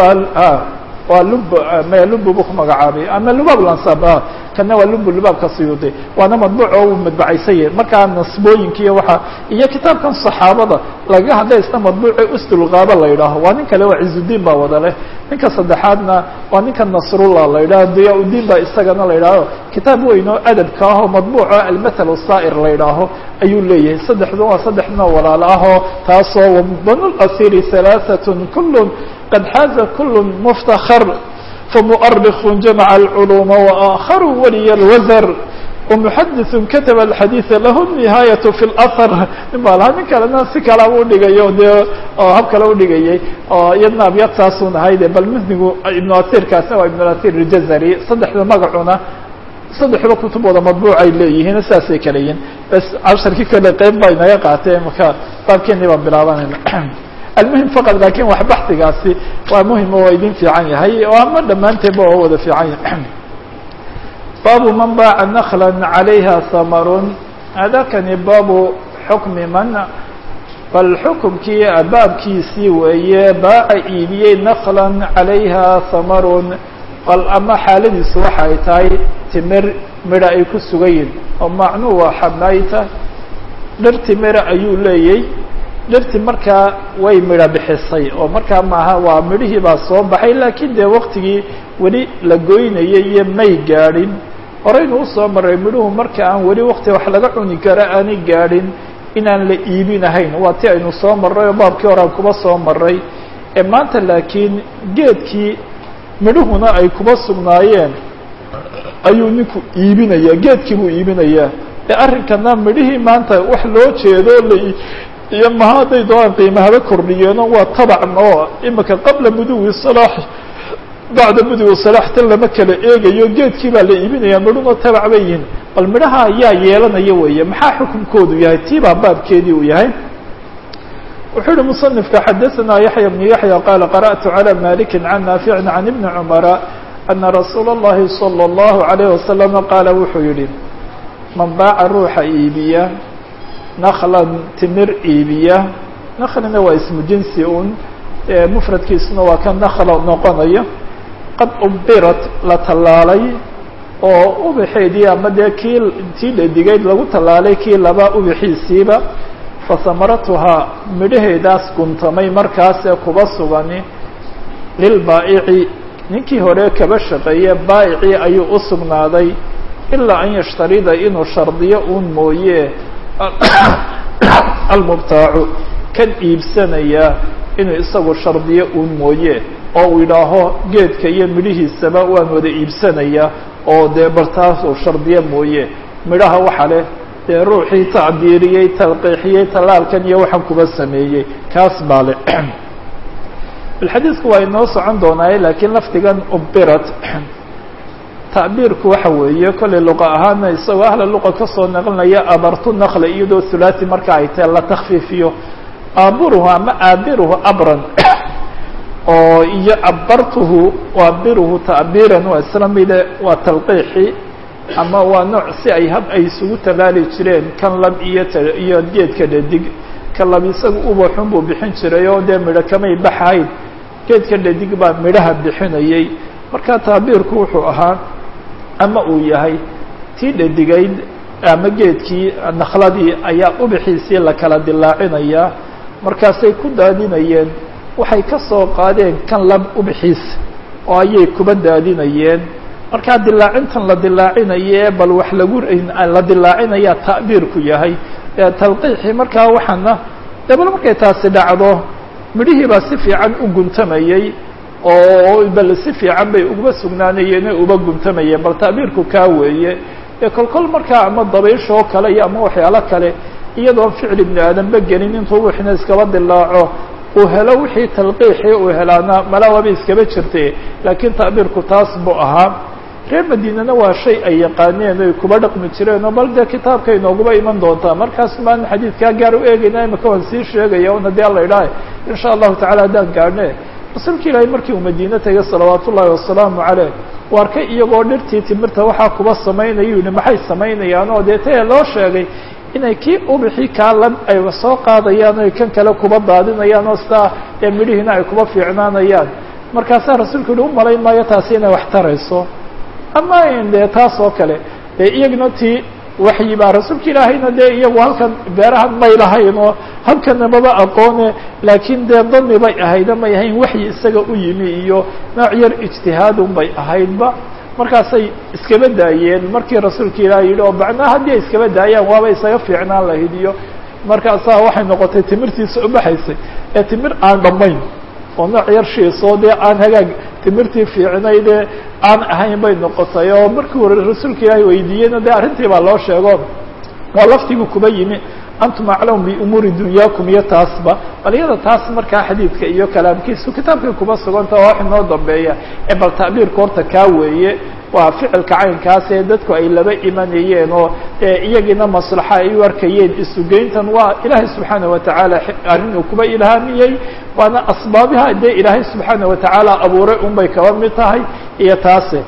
waa lub me lubu bu ku magacaabay ama lubaab lansab kana waa lubu lubaabka siyuudi waana madbuuc oo uu madbacaysan yahay markaa nasbooyinka iyo waxa iyo kitaabkan saxaabada lagaga hadlay isna madbuuce usdulgaaba la yidhaaho waa nin kale waa cizudiin baa wada leh ninka saddexaadna waa ninka nasrullah la yidhaho diyaa-udiin baa isagana la yidhaaho kitaab weyn oo adabka ah oo madbuuco almathal saa'ir la yidhaaho ayuu leeyahay saddexdu waa saddex noo walaalo ah oo taasoo banu lasiri halaaatun kullun qad xaaza kul mftakr famuؤrikh jamca اlculuuma وآakharu waliy اlwazr ومحadiث kataba الxadيiث lah النihaayaة في اlأhr nin baa lahaa nin kalena si kalaba udhigayo dee oo hab kale udhigayay oo iyadna abyad saasun ahayde bal msnigu ibn atirkaasna waa ibn atir اljazari saddexda magacuna saddexba kutubooda madbuuc ay leeyihiin saasay kala yihin bas casharkii kale qeyb baa inaga qaatee marka baabkeeni baan bilaabanayna almuhim faqad lakin wax baxdigaasi waa muhim oo idin fiican yahay oo ama dhammaanteedba oo wada fiican yahay baabu man baaca nakla calayha samarun hadakani baabu xukmi man bal xukumkii baabkiisii weeye baaca iibiyey nakla calayha samarun bal ama xaaladiisu waxa ay tahay timir midha ay ku sugayiin oo macnuu waa xamayta dhir timira ayuu leeyay dhirti markaa way midho bixisay oo markaa maaha waa midhihii baa soo baxay laakiin dee waktigii weli la goynayay iyo may gaadhin horeynu usoo maray midhuhu marka aan weli wakti wax laga cuni karo aanay gaadhin inaan la iibinahayn waa ti aynu soo marray oo baabkii hore aan kuba soo maray ee maanta laakiin geedkii midhuhuna ay kuba sugnaayeen ayuu ninku iibinayaa geedkii buu iibinayaa ee arrinkana midhihii maanta wax loo jeedo la iyo maha hadday doonaan qiimahaba kordhiyeeno waa tabacn oo imika qabla muduwi salaax bacda muduwi salaax tan lama kala eegayo geedkii baa la iibinaya midhuna tabac bay yihin bal midhaha ayaa yeelanaya weeye maxaa xukunkoodu yahay tii baa baabkeedii uu yahay wuxuu uhi muصنifka xadaثna yaحya بن yaحyى qala qarأtu عlى maliki can naafici can ibni cmara ana rasuula الlahi salى الlahu عalيه wasalam qaala wuxuu yihi man baaca ruuxa iibiya naklan timir iibiya naklina waa ismu jinsi un mufradkiisuna waa ka nakla noqonaya qad ubirat la tallaalay oo ubaxeedii ama dee kii tii dhadigeyd lagu tallaalay kii laba ubaxiisiiba fasamaratuhaa midhaheedaas guntamay markaasee kuba sugani lilbaa'ici ninkii hore kaba shaqeeye baa'icii ayuu u sugnaaday ilaa an yashtarida inuu shardiyo uun mooye almubtaacu kan iibsanaya inuu isagu shardiyo uun mooye oo uu yidhaaho geedka iyo midhihiisaba waan wada iibsanaya oo dee bartaas uu shardiyo mooye midhaha waxa leh dee ruuxii tacbiiriyey talqiixiyey tallaalkan iyo waxaan kuba sameeyey kaas baa le bilxadiidku waa inoo socon doonaaye laakiin lafdigan ubirat tacbiirku waxa weeye kollay luqa ahaana isagoo ahla luqa kasoo naqlinaya abartu nakla iyadoo thulaati marka ay tahe la takfiifiyo aaburuhu ama aabiruhu abran oo iyo cabartuhu aabiruhu tacbiiran waa isla mide waa talqiixi ama waa nooc si ay hab ay isugu tallaali jireen kan lab iyo t iyo geedka dhadig kan lab isaga ubaxun buu bixin jiray oo dee midho kamay baxahayn geedka dhadig baa midhaha bixinayay marka tacbiirku wuxuu ahaa ama uu yahay tii dhadigayd ama geedkii nakladii ayaa ubaxiisii la kala dilaacinayaa markaasay ku daadinayeen waxay ka soo qaadeen kan lab ubaxiis oo ayay kuba daadinayeen markaa dilaacintan la dilaacinaye bal wax lagu la dilaacinayaa ta'biirku yahay talqiixii markaa waxaana de bal markay taasi dhacdo midhihii baa si fiican u guntamayey oo bal si fiican bay uga sugnaanayeen o uba guntamayeen bal ta'biirku kaa weeye ee kol kol markaa ama dabayshoo kale iyo ama waxyaalo kale iyadoon ficil ibni aadanba gelin intuu wixina iskaba dilaaco uu helo wixii talqiixii uu helaana malaawaba iskaba jirtay laakiin ta'biirku taas buu ahaa reer madiinana waa shay ay yaqaaneen oy kuba dhaqmi jireen oo bal dee kitaabka inooguba iman doontaa markaas maan xadiidkaa gaar u eegayna imaka waan sii sheegaya una dee alla idhaah insha allahu tacala haddaan gaadhne rasuulka ilaahay markii uu madiine tegay salawaat ullaahi wasalaamu caleyh u arkay iyagoo dhirtii timirta waxaa kuba samaynaya yihi maxay samaynayaan oo dee tee loo sheegay inay kii ubixii kaa lab ay soo qaadayaan oy kan kale kuba daadinayaan oo sidaa ee midhihiina ay kuba fiicnaanayaan markaasaa rasuulku yihi umalayn maayo taasi inay wax tarayso ama dee taas oo kale dee iyagna tii waxyi baa rasuulka ilaahayna dee iyagu halkan beerahan may lahayn oo halkana maba aqoone laakiin dee dani bay ahayda may ahayn waxyi isaga u yimi iyo nooc yar ijtihaadun bay ahaydba markaasay iskaba daayeen markii rasuulka ilaahay yidhi oo bacnaa haddii ay iskaba daayaan waaba isaga fiicnaan lahayd iyo markaasaa waxay noqotay timirtiisa ubaxaysay ee timir aan dhammayn oo nooc yar shiisoo dee aan hagaag timirtii fiicnaydee aan ahayn bay noqotay oo markii hore rasuulka ilaahay weydiiyeyna dee arrintii baa loo sheego waa laftigu kuba yimi antum aclamu biumuuri dunyaakum iyo taasba bal iyada taas markaa xadiidka iyo kalaamkiisu kitaabkay kuba suganta oo wax inoo dambeeya ee bal tacbiirka horta kaa weeye waa ficilka caynkaas ee dadku ay laba imanayeen oo iyagiina maslaxa ay u arkayeen isugeyntan waa ilaahay subxaana watacaala arrin uu kuba ilhaamiyey waana asbaabiha dee ilaahay subxaana watacaala abuuray un bay kaba mid tahay iyo taase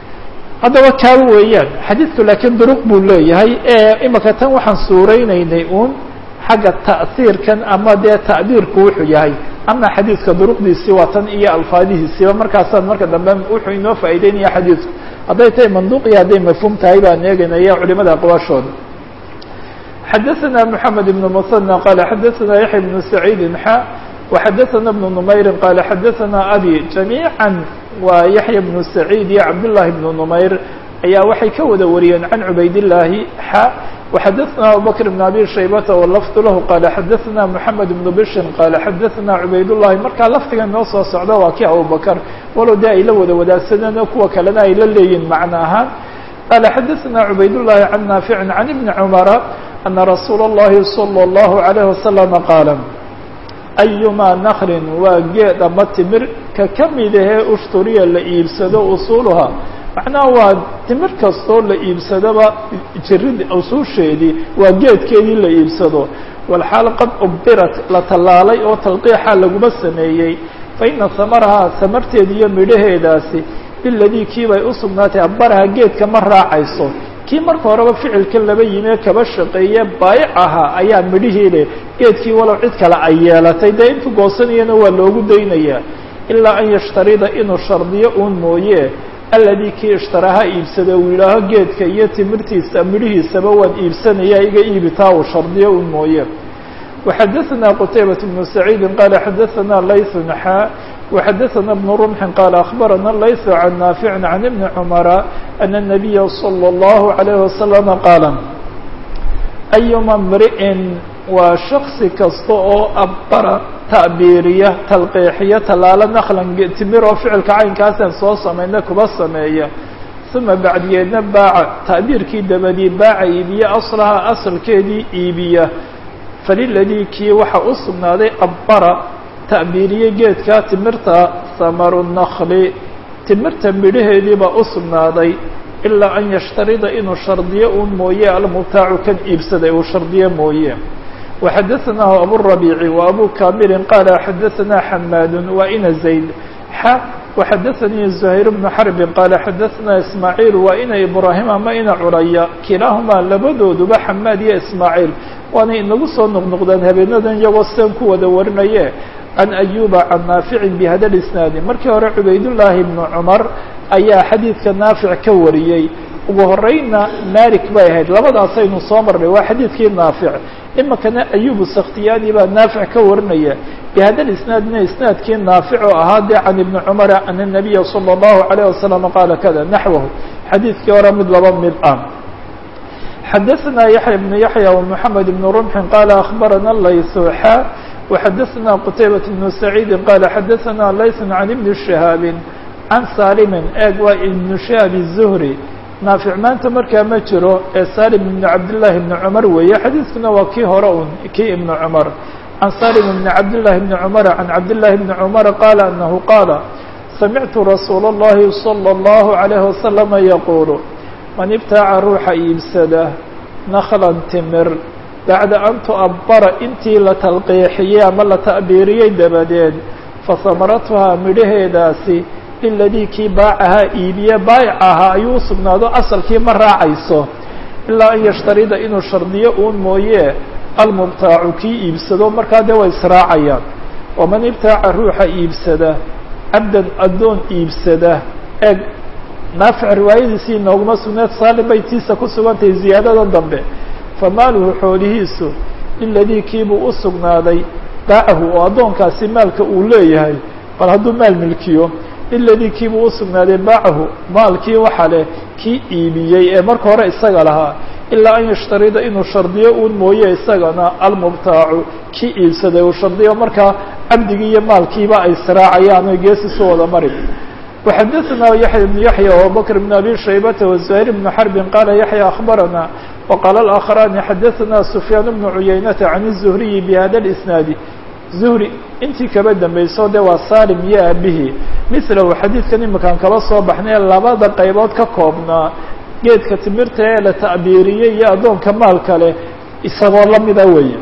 haddaba kaaba weeyaan xadiidku laakiin duruq buu leeyahay imaka tan waxaan suuraynaynay uun xagga ta'hiirkan ama dee ta'biirku wuxuu yahay ama xadiidka duruqdiisii waa tan iyo alfaadihiisiiba markaasaan marka dambe wuxuu inoo faa'ideynaya xadiidku hadday tahay manduuq iyo hadday mafhuum tahay baan eegaynaya culimada aqwaashooda xadaثna mحamed بن mثنى qala xadaثna yaحya بن سacيid xa وxadaثna بن نmayri qala xadaثna abi جamيعا waa yaحya بن سacيid iyo cabdاللahi بن نmayr ayaa waxay ka wada wariyeen can cubaydillaahi xa وxadثna abubكر بن abي شhaybة wlfd lah qال xadثna محamed بن bشhr qال xadثna cubaydالlahi markaa lafdiga noo soo socda waa kii abubakr walow de ay la wada wadaagsadeen oo kuwa kalena ay la leeyihin macno ahaan qال xadثna cubaydالlahi عan نaafiع عan iبn cmra أna rasuul الlahi صلى الlaه عليه وsلم qاal أyuma nklin waa geed ama timir ka kamid ahee ushturiya la iibsado usulha macnaha waa timir kastoo la iibsadaba jirid usuusheedii waa geedkeedii la iibsado walxaal qad ubirat la tallaalay oo talqiixa laguma sameeyey fa ina hamarahaa samarteeda iyo midhaheedaasi biladii kii bay u sugnaatay abaraha geedka ma raacayso kii marka horeba ficilka laba yimee kaba shaqeeye baayic ahaa ayaa midhihii leh geedkii walow cid kale ay yeelatay dee intuu goosanayana waa loogu daynayaa ilaa an yashtarida inuu shardiyo uun mooye alladii kii ishtaraha iibsada uu yidhaaho geedka iyo timirtiisa midhihiisaba waan iibsanaya iga iibitaa uu shardiyo un mooye وxadثna qتaybaة بن سacيidi qال xadثna layث xا وxadثna بن رمح qال أخbarana layث عan ناaفع عan iبن cمرa أن النبya صلى الله عليه وسلم qاaل أyma mri'in waa shaksi kasta oo abara ta'biiriya talqiixiya tallaalo naklan timir oo ficilka caynkaasaan soo samayna kuba sameeya uma bacdigeedna baaca ta'biirkii dabadii baaca iibiya aslaha asalkeedii iibiya faliladii kii waxa u sugnaaday abbara ta'biiriye geedka timirta samaru nakli timirta midhaheediibaa u sugnaaday ilaa an yashtarida inuu shardiyo un mooye almubtaacu kan iibsaday uu shardiyo mooye وxadثnah abu الربيع وأbو كاmil qال xadثna حmاd وإna زayd x وxadثnii زهير بن حرب qال xadثna إسماعيل وإna إبراهيم ama ina curaya kilaaهuma labadooduba xmاad iyo إسماعيل waana inagu soo noqnoqdaan habeenadan iyagoo sidan ku wada warinaye عan أyuba عan نaafiع بhada الإسناad markii hore cubaydاللahi بن cmر ayaa xadiidka naafiع ka wariyey ugu horeyna malik bay ahayd labadaasaynu soo marnay waa xadiidkii naafiع imikana ayubu sakhtiyaani baa naafic ka warinaya bihada isnaadna isnaadkii naafic oo ahaa dee can ibni cumara ana الnabiya salى الlahu عalيه wasalam qaala kada naxwahu xadiidkii hore mid laba mid ah xadaثna yaحya بn yaحya ومحamed بn رمxin qala aخbarana laysuxa وxadaثna qtaybaة بn سacيidi qala xadaثna layث can ibni شihaabi can salimin eeg waa ibn shihaab الزhri naafic maanta markaa ma jiro ee salim ibn cabdillaahi ibni cumar weeye xadiidkuna waa kii hore un kii ibni cumar can salim ibni cabdillahi ibni cumara can cabdillahi ibni cumara qaala anahu qaala samictu rasuula اllahi salى اllahu عalayhi wasalama yaquulu man ibtaaca ruuxa iibsada naklan timir bacda an tu'abbara intii la talqiixiyey ama la ta'biiriyey dabadeed fasamaratuhaa midhaheedaasi liladii kii baacahaa iibiye baayic ahaa ayuu u sugnaado asalkii ma raacayso ilaa an yashtarida inuu shardiyo uun mooye almubtaacu kii iibsado markaa dee way israacayaan waman ibtaaca ruuxa iibsada cabdan addoon iibsada eeg naafic riwaayadiisii inooguma sugneed saalim bay tiisa ku sugantahay ziyaadada dambe famaaluhu xoolihiisu liladii kiibuu u sugnaaday baacahu oo addoonkaasi maalka uu leeyahay bal hadduu maal milkiyo liladii kiibuu u sugnaaday baacahu maalkii waxa leh kii iibiyey ee marka hore isaga lahaa ilaa an yashtarida inuu shardiyo uun mooye isagana almubtaacu kii iibsaday uu shardiyo markaa cabdigii iyo maalkiiba ay siraacayaan oy geesisu wada mari وxadثna yaحya بن yaحyى وabubكر بن abي شhaybة وزهير بن حرب qala yaحyى أخbarana وqال الآkخران xadثna سفyاan بن عuyaynةa عن الزهriي بhada الإسناad zuhri intii kaba dambayso de waa salim iyo aabihii milahu xadiidkan iminkaan kaba soo baxnay labada qaybood ka koobnaa geedka timirta ee la ta'biiriyey iyo addoonka maalka leh isagoo lamida weeye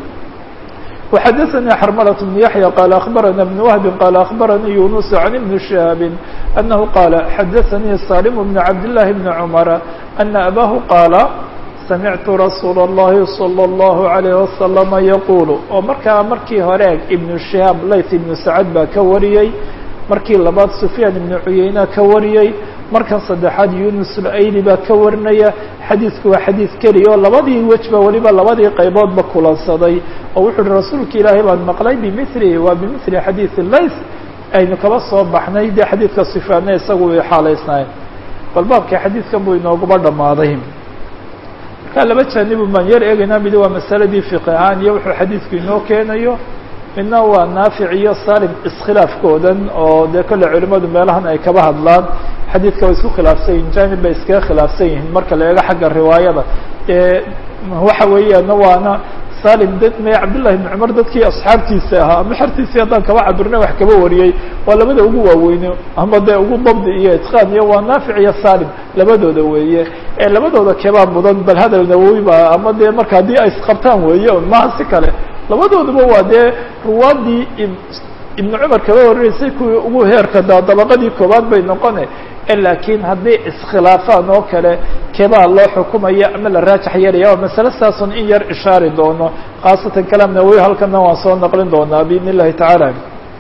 وxadثnي xrmلة بن yaحyى qال أخbarana بن وهب qال أخbaranii يuنس عن iبن شهاaب أنه qال xadثnii saلم بن cabdاللahi بن cمر أنa أbاه qاala samictu rasuula اllahi salى اllahu عalayh wasalama yaquulu oo markaa markii hore ibnu shihaab layth ibnu sacad baa ka wariyey markii labaad sufyaan ibnu cuyeyna ka wariyey markan saddexaad yunus layli baa ka warinaya xadiidku waa xadiid keliya oo labadii wejba weliba labadii qayboodba kulansaday oo wuxuu uhi rasuulka ilaahay baan maqlay bimilihi waa bimili xadiidi layth aynu kaba soo baxnay dee xadiidka sufyaanna isagu way xaalaysnaayeen bal baabkii xadiidkan buu inooguba dhammaaday markaa laba jaanibu baan yar eegaynaa midi waa masaladii fiqi ahaan iyo wuxuu xadiidku inoo keenayo midna waa naafic iyo salim iskhilaafkoodan oo dee kolle culimadu meelahan ay kaba hadlaan xadiidka way isku khilaafsan yihin janib bay iskaga khilaafsan yihiin marka la eego xagga riwaayada ee waxa weeyaan waana salim dad me cabdullahi ibni cumar dadkii asxaabtiisa ahaa ama xertiisii haddaan kaba cabirna wax kaba wariyey waa labada ugu waaweyne ama dee ugu dabdi iyo itqaan iyo waa naafic iyo salim labadooda weeye ee labadooda kebaa mudan bal hadal nawowi ba ama dee marka haddii ay isqabtaan weeye un maha si kale labadooduba waa dee ruwaadii ibnu cumar kaba warinaysay kuwii ugu heerka da dabaqadii koowaad bay noqone laakiin haddii iskhilaafaan oo kale kebaa loo xukumaya ama la raajax yeelaya oo masale saasun in yar ishaari doono khaasatan kalaam nawowi halkana waan soo naqlin doonaa biidn illahi tacaala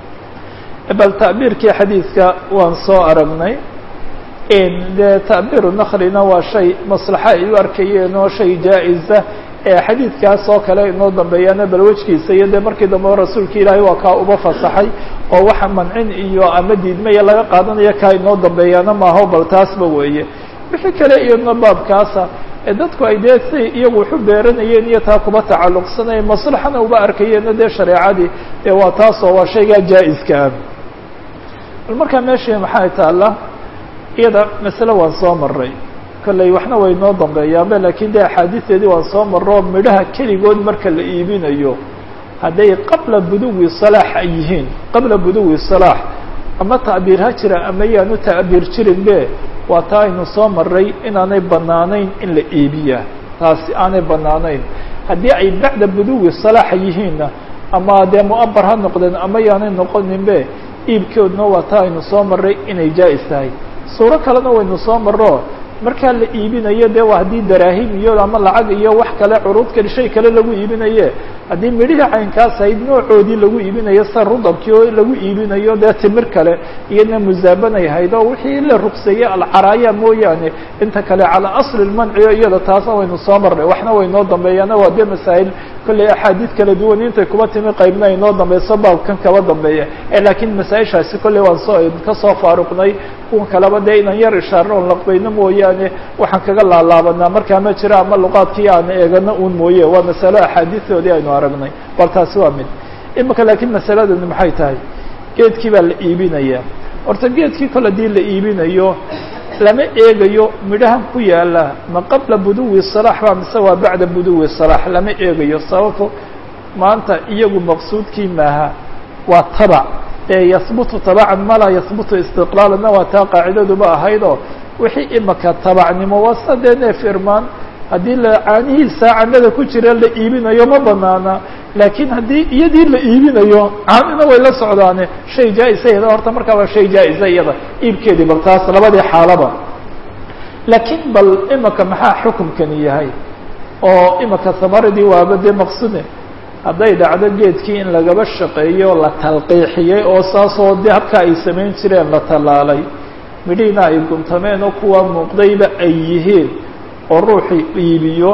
bal ta'biirkii xadiidka waan soo aragnay dee ta'biiru naklina waa shay maslaxa ay u arkayeen oo shay jaa-isa xadiidkaas oo kale inoo dambeeyaana bal wejkiisa iyo dee markii dambe rasuulka ilaahay waa kaa uba fasaxay oo waxa mancin iyo ama diidmaya laga qaadanaya kaa inoo dambeeyaana maaho bal taasba weeye wixii kale iyadna baabkaasa ee dadku ay dee say iyagu waxu beeranayeen iyo taa kuba tacalluqsanaya maslaxana uba arkayeenna dee shareecadii dee waa taasoo waa shaygaa jaa-iska ah bal markaa meeshii maxay taalla iyada masale waan soo maray kolley waxna way noo dambeeyaanba lakin de axaadiisteedii waan soo maro midhaha keligood marka la iibinayo hadday qabla buduwi salaax ay yihiin qabla buduwi salaax ama ta'biir ha jira ama yaanu ta'biir jirin be waa taa aynu soo maray inaanay banaanayn in la iibiya taasi aanay banaanayn haddii ay bacda buduwi salaaxa yihiinna ama dee mu'abar ha noqdeen ama yaanay noqonin be iibkoodna waa taa aynu soo maray inay jaa-is tahay suuro kalena waynu soo maro markaa la iibinayo de waa haddii daraahim iyo ama lacag iyo wax kale curuud kale shay kale lagu iibinaye haddii midhihii caynkaas ahayd noocoodii lagu iibinayo sida rudabkii oo lagu iibinayo dee timir kale iyadna musaabanay hayd oo wixii la rugseeyey alcaraaya mooyaane inta kale calaa asli lmanciyo iyada taasna waynu soo marnay waxna waynoo dambeeyaana waa dee masaa'il kolley axaadiid kala duwan intay kuba timi qaybna ay noo dambeyso baabkan kaba dambeeya laakiin masaa-ishaasi kolley waan soo ka soo faaruqnay kuwa kaleba dee inaan yar ishaarno on laqbayno mooyaane waxaan kaga laalaabanaa markaa ma jira ama luqaadkii aan eegano un mooye waa masalo axaadiistoodii aynu aragnay bal taasi waa mid imika laakiin masaladani maxay tahay geedkii baa la iibinaya horta geedkii kol haddii la iibinayo lama eegayo midhahan ku yaala ma qabla buduwi salaax ba mise waa bacda buduwi salaax lama eegayo sababto maanta iyagu maqsuudkii maaha waa tabac ee yahbutu tabacan ma laa yahbutu istiqlaalana waa taa qaacidaduba ahaydoo wixii imika tabacnimo waa sida dee neef irmaan haddii la caanihiisa canada ku jira la iibinayo ma banaana laakiin haddii iyadii la iibinayo caanina way la socdaane shay jaa-isa iyada horta markaa waa shay jaa-isa iyada iibkeedii bal taas labadii xaalaba laakiin bal imika maxaa xukumkani yahay oo imika samaradii waaba dee maqsude hadday dhacdo geedkii in lagaba shaqeeyo la talqiixiyey oo saasoo dee habka ay samayn jireen la tallaalay midhihiina ay guntameen oo kuwa muuqdayba ay yihiin oo ruuxii iibiyo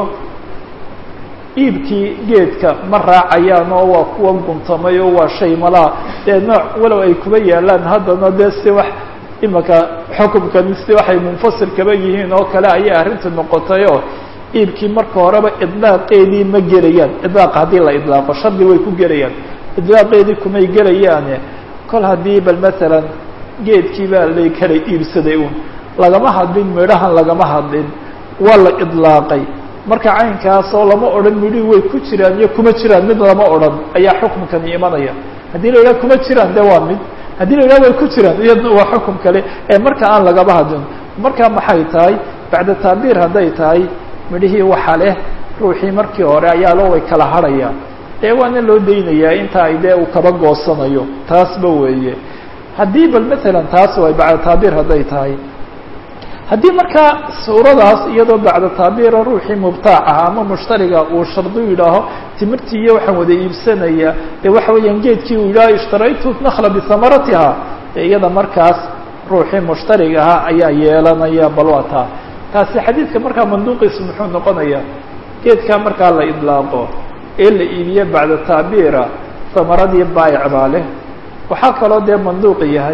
iibkii geedka ma raacayaan oo waa kuwa guntamay oo waa shay malaa dee nooc walow ay kuba yaalaan haddana dee si wax imika xukumkani si waxay munfasil kaba yihiin oo kale ayay arrinta noqotay oo iibkii marka horeba idlaaqeedii ma gelayaan idlaaqa haddii la idlaaqo shardi way ku gelayaan idlaaqeedii kumay gelayaane kol haddii bal masalan geedkii baa lay kala iibsaday un lagama hadlin midhahan lagama hadlin waa la idlaaqay marka caynkaasoo lama odhan midhihii way ku jiraan iyo kuma jiraan mid lama odhan ayaa xukumkani imanaya haddii la yidhaha kuma jiraan de waa mid haddii la yidhaha way ku jiraan iyadna waa xukum kale ee marka aan lagaba hadlin marka maxay tahay bacda tacbiir hadday tahay midhihii waxa leh ruuxii markii hore ayaa loo way kala hadhayaan dee waana loo daynayaa inta ay dee uu kaba goosanayo taasba weeye haddii bal masalan taas way bacda tacbiir hadday tahay haddii markaa suuradaas iyadoo bacda tacbiira ruuxii mubtaac ah ama mushtariga uu shardi yidhaaho timirtii iyo waxaan wada iibsanaya dee waxa weeyaan geedkii uu yidhaho ishtaraytu nakla bihamaratiha dee iyada markaas ruuxii mushtariga ahaa ayaa yeelanaya bal waa taa taasi xadiidka markaa manduuqiisu muxuu noqonayaa geedkaa markaa la idlaaqo ee la iibiye bacda tacbiira hamaradii baayic baa leh waxaa kaloo dee manduuq yahay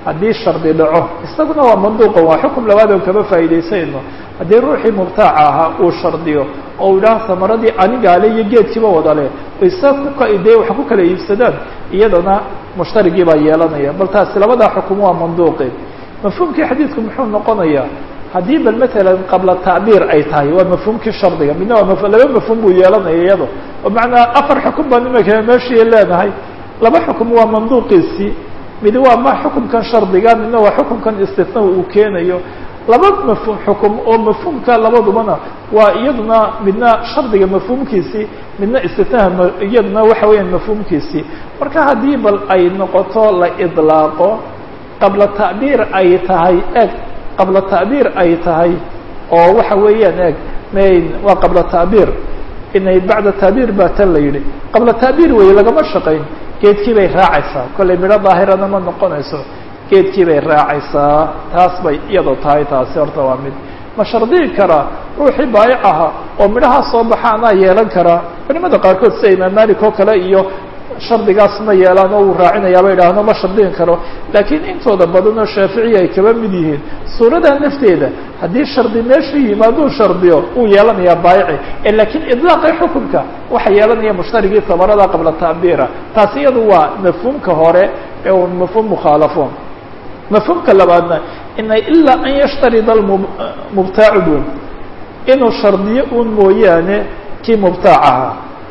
haddii shardi dhaco isaguna waa manduuqa waa xukum labaad oo kama faa'iidaysayno haddii ruuxii mubtaaca ahaa uu shardiyo oo uu idhaha samaradii anigaale iyo geedkiiba wadale isaga kuka dee wax ku kala iibsadaan iyadana mushtarigii baa yeelanaya bal taasi labadaa xukum waa manduuqi mafhuumkii xadiidku muxuu noqonayaa haddii bal matalan qabla tacbiir ay tahay waa mafhuumkii shardiga midna waa laba mafhuum buu yeelanaya iyado oo macnaa afar xukum baan imika meeshii leenahay laba xukum waa manduuqiisii mid waa ma xukumkan shardiga midna waa xukumkan istina uu keenayo laba mafhuum xukum oo mafhuumka labadubana waa iyaduna midna shardiga mafhuumkiisii midna istinaha iyaduna waxa weeyaan mafhuumkiisii marka haddii bal ay noqoto la idlaaqo qabla tacbiir ay tahay eg qabla tacbiir ay tahay oo waxa weeyaan eg mayn waa qabla tacbiir inay bacda tacbiir baa tan la yidhi qabla tacbiir weeye lagama shaqayn geedkii bay raacaysaa kollay midho daahirana ma noqonayso geedkii bay raacaysaa taas bay iyadoo tahay taasi horta waa mid ma shardiyi karaa ruuxii baayic aha oo midhahaa soo baxa anaa yeelan karaa culimada qaarkood sida imaam malik oo kale iyo shardigaas ma yeelaan oo uu raacinayaaba idhaahno ma shardin karo laakiin intooda badan oo shaaficiya ay kaba mid yihiin suuradaa nafteeda haddii shardi meesha yimaaduu shardiyo uu yeelanayaa baayici laakiin idlaaqi xukunka waxa yeelanaya mushtarigii tamarada qabla tacbiira taasi iyadu waa mafhuumka hore ee un mafhuum mukhaalafo mafhuumka labaadna inay ilaa an yashtarida mubtaacu bun inuu shardiyo un mooyaane kii mubtaacaha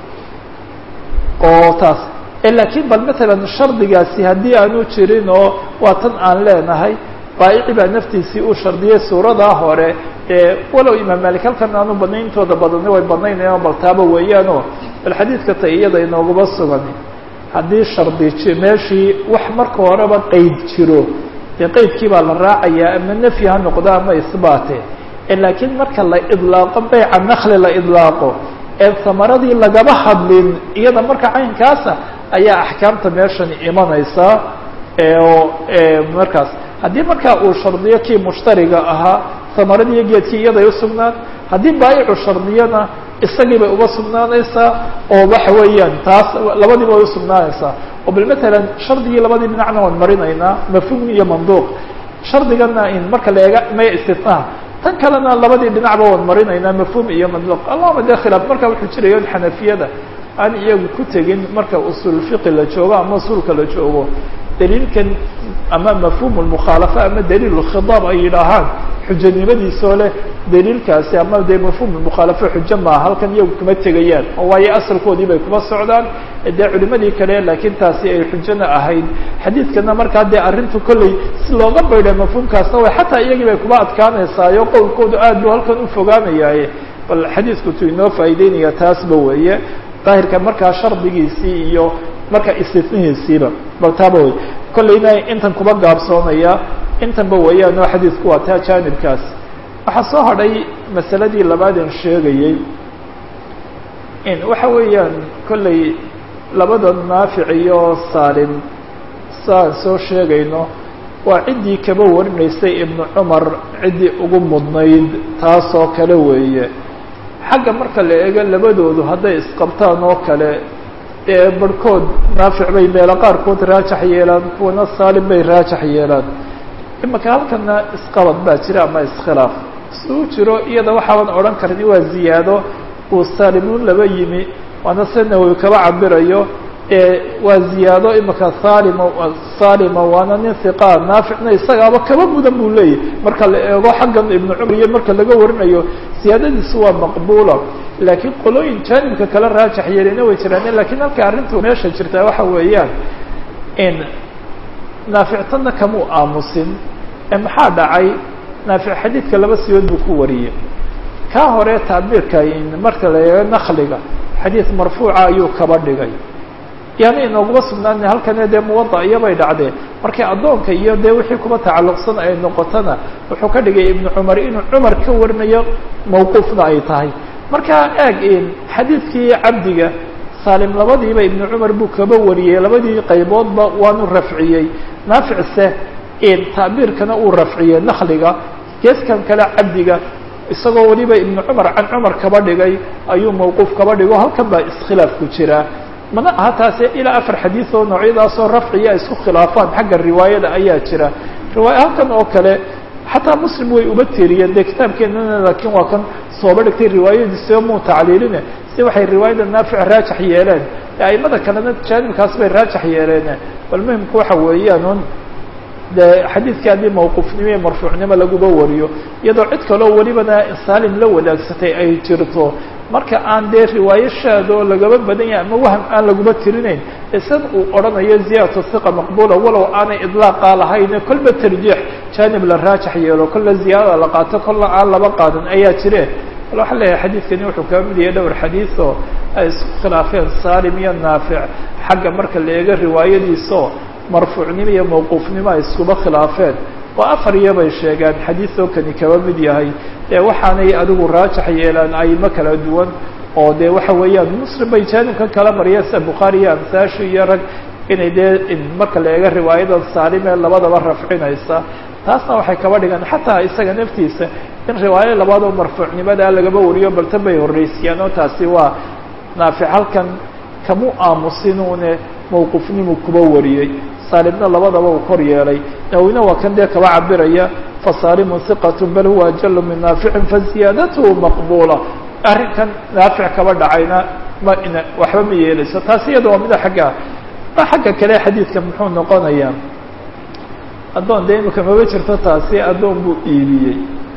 oo taas laakiin bal matalan shardigaasi haddii aanu jirin oo waa tan aan leenahay baayici baa naftiisii uu shardiyay suuradaa hore walow imaam malik halkan aanu badnayn intooda badani way badnaynayaan bal taaba weeyaanoo bal xadiidka ta iyada inoogaba sugan haddii shardi meeshii wax marka horeba qeyd jiro dee qeydkii baa la raacayaa ama nafyi ha noqdo ama isbaate laakiin marka la idlaaqo beyca nakli la idlaaqo ee samaradii lagaba hadlin iyada marka caynkaasa ayaa axkaamta meeshani imanaysaa oo markaas haddii markaa uu shardiyo kii mushtariga ahaa samaradii iyo geedkii iyaday usugnaan haddii baayicu shardiyana isagii bay uba sugnaanaysaa oo waxa weeyaan taas labadiiba way usugnaanaysaa oo bal matalan shardigii labadii dhinacna waan marinaynaa mafhuum iyo manduuq shardigana in marka la eega maya istinaha tan kalena labadii dhinacba waan marinaynaa mafhuum iyo manduuq allahuma de khilaaf marka wuxuu jiraya in xanafiyada aan iyagu ku tegin marka usul fiqi la joogo ama usulka la joogo daliilkan ama mafhuum lmukhaalafa ama daliil lkhidaab ay yidhaahaan xujanimadiisoo leh daliilkaasi ama dee mafhuum mukhaalafa xujo maaha halkan iyagu kuma tegayaan oo waayo asalkoodii bay kuma socdaan dee culimadii kale laakiin taasi ay xujona ahayd xadiidkana markaa dee arrintu kolley si looga baydha mafhuumkaasna way xataa iyagii bay kuma adkaanaysaayo qowlkoodu aad buu halkan u fogaanayaaye bal xadiidku tu inoo faa'ideynaya taasba weeye daahirka markaa shardigiisii iyo marka istinihiisiiba bal taaba wey kollayna intan kuba gaabsoonaya intanba weeyaan oo xadiidku waa taa jaanibkaas waxaa soo hadhay masaladii labaadan sheegayey in waxa weeyaan kollay labada naafic iyo saalim saan soo sheegayno waa ciddii kaba warinaysay ibnu cumar ciddii ugu mudnayd taasoo kale weeye xagga marka la eego labadoodu hadday isqabtaan oo kale dee barhkood naafic bay meelo qaarkood raajax yeelaan kuwana saalim bay raajax yeelaan imaka halkana isqabad baa jira ama iskhilaaf suu jiro iyada waxaaban odhan karni waa ziyaado uu saalimuun laba yimi waana se nawowi kaba cabirayo waa ziyaado imaka saalima saalima waana nin hiqaa naaficna isagaaba kaba mudan buu leeyahy marka la eego xaggan ibnu cumar iyo marka laga warinayo siyaadadiisu waa maqbuula laakiin qolooyin jaanibka kala raajax yeelina way jiraan lakiin halka arrintu meesha jirtaa waxa weeyaan in naafictana kamuu aamusin ee maxaa dhacay naafic xadiidka laba siyood buu ku wariyey kaa hore tacbiirka marka la eego nakliga xadiid marfuuca ayuu kaba dhigay yaani inooguma sugnaana halkane dee muwada iyobay dhacdeen markii addoonka iyo dee wixii kuba tacalluqsan ay noqotona wuxuu ka dhigay ibnu cumar inuu cumar ka warinayo mawquufna ay tahay markaa eeg xadiidkii cabdiga saalim labadiiba ibnu cumar buu kaba wariyey labadii qayboodba waanu rafciyey naaficse tacbiirkana uu rafciyey nakliga geeskan kale cabdiga isagoo weliba ibnu cumar can cumar kaba dhigay ayuu mawquuf kaba dhigo halkan baa iskhilaaf ku jira mana aha taasi ilaa afar xadiid oo noocyadaasoo rafciya isku khilaafaan xagga riwaayada ayaa jira riwaaya halkan oo kale xataa muslim way uba tiriyeen dee kitaabkeenana laakiin waa kan sooba dhigtay riwaayadiisio muu tacliiline si waxay riwaayada naafic raajax yeeleen aimada kalena jaanibkaas bay raajax yeeleen bal muhimku waxa weeyaan un de xadiidka haddii mawquufnimo iyo marfuucnimo laguba wariyo iyadoo cid kaloo welibana saalim la wadaagsatay ay jirto marka aan dee riwaayo shaado lagaba badan yahay ama waham aan laguba tirinayn isan uu odhanayo ziyadatu hiqa maqbula walow aanay idlaaqa lahayne kolba tarjiix jaanib la raajax yeelo kolla ziyaadada la qaato kolla aan laba qaadan ayaa jire bal waxaa leeyahay xadiidkani wuxuu kaa mid yahay dhowr xadiid oo ay isku khilaafeen saalim iyo naafic xagga marka la eego riwaayadiisao marfuucnimo iyo mawquufnimo ay iskuba khilaafeen oo afar iyo bay sheegaan xadiidoo kani kaba mid yahay dee waxaanay adigu raajax yeelaan aymo kala duwan oo dee waxa weeyaan muslim bay jaanibkan kala mariyeen sida bukhaari iyo amsaashi iyo rag inay dee marka la eego riwaayadan saalimee labadaba rafcinaysa taasna waxay kaba dhigaan xataa isaga naftiisa in riwaayo labaadoo marfuucnimadaa lagaba wariyo baltan bay horreysiyaan oo taasi waa naafic halkan kamu aamusinuune mawqufnimu kuba wariyey saalimna labadaba uu kor yeelay nawina waa kan dee kaba cabiraya fasaalimun hiqat bal huwa ajalu min naaficin faziyaadatuhu maqbula arrinkan naafic kaba dhacayna ma ina waxba ma yeelayso taasi iyada waa mida xagga ma xagga kale xadiidka muxuu noqonayaa addoon dee imika maba jirto taasi addoon buu iibiyey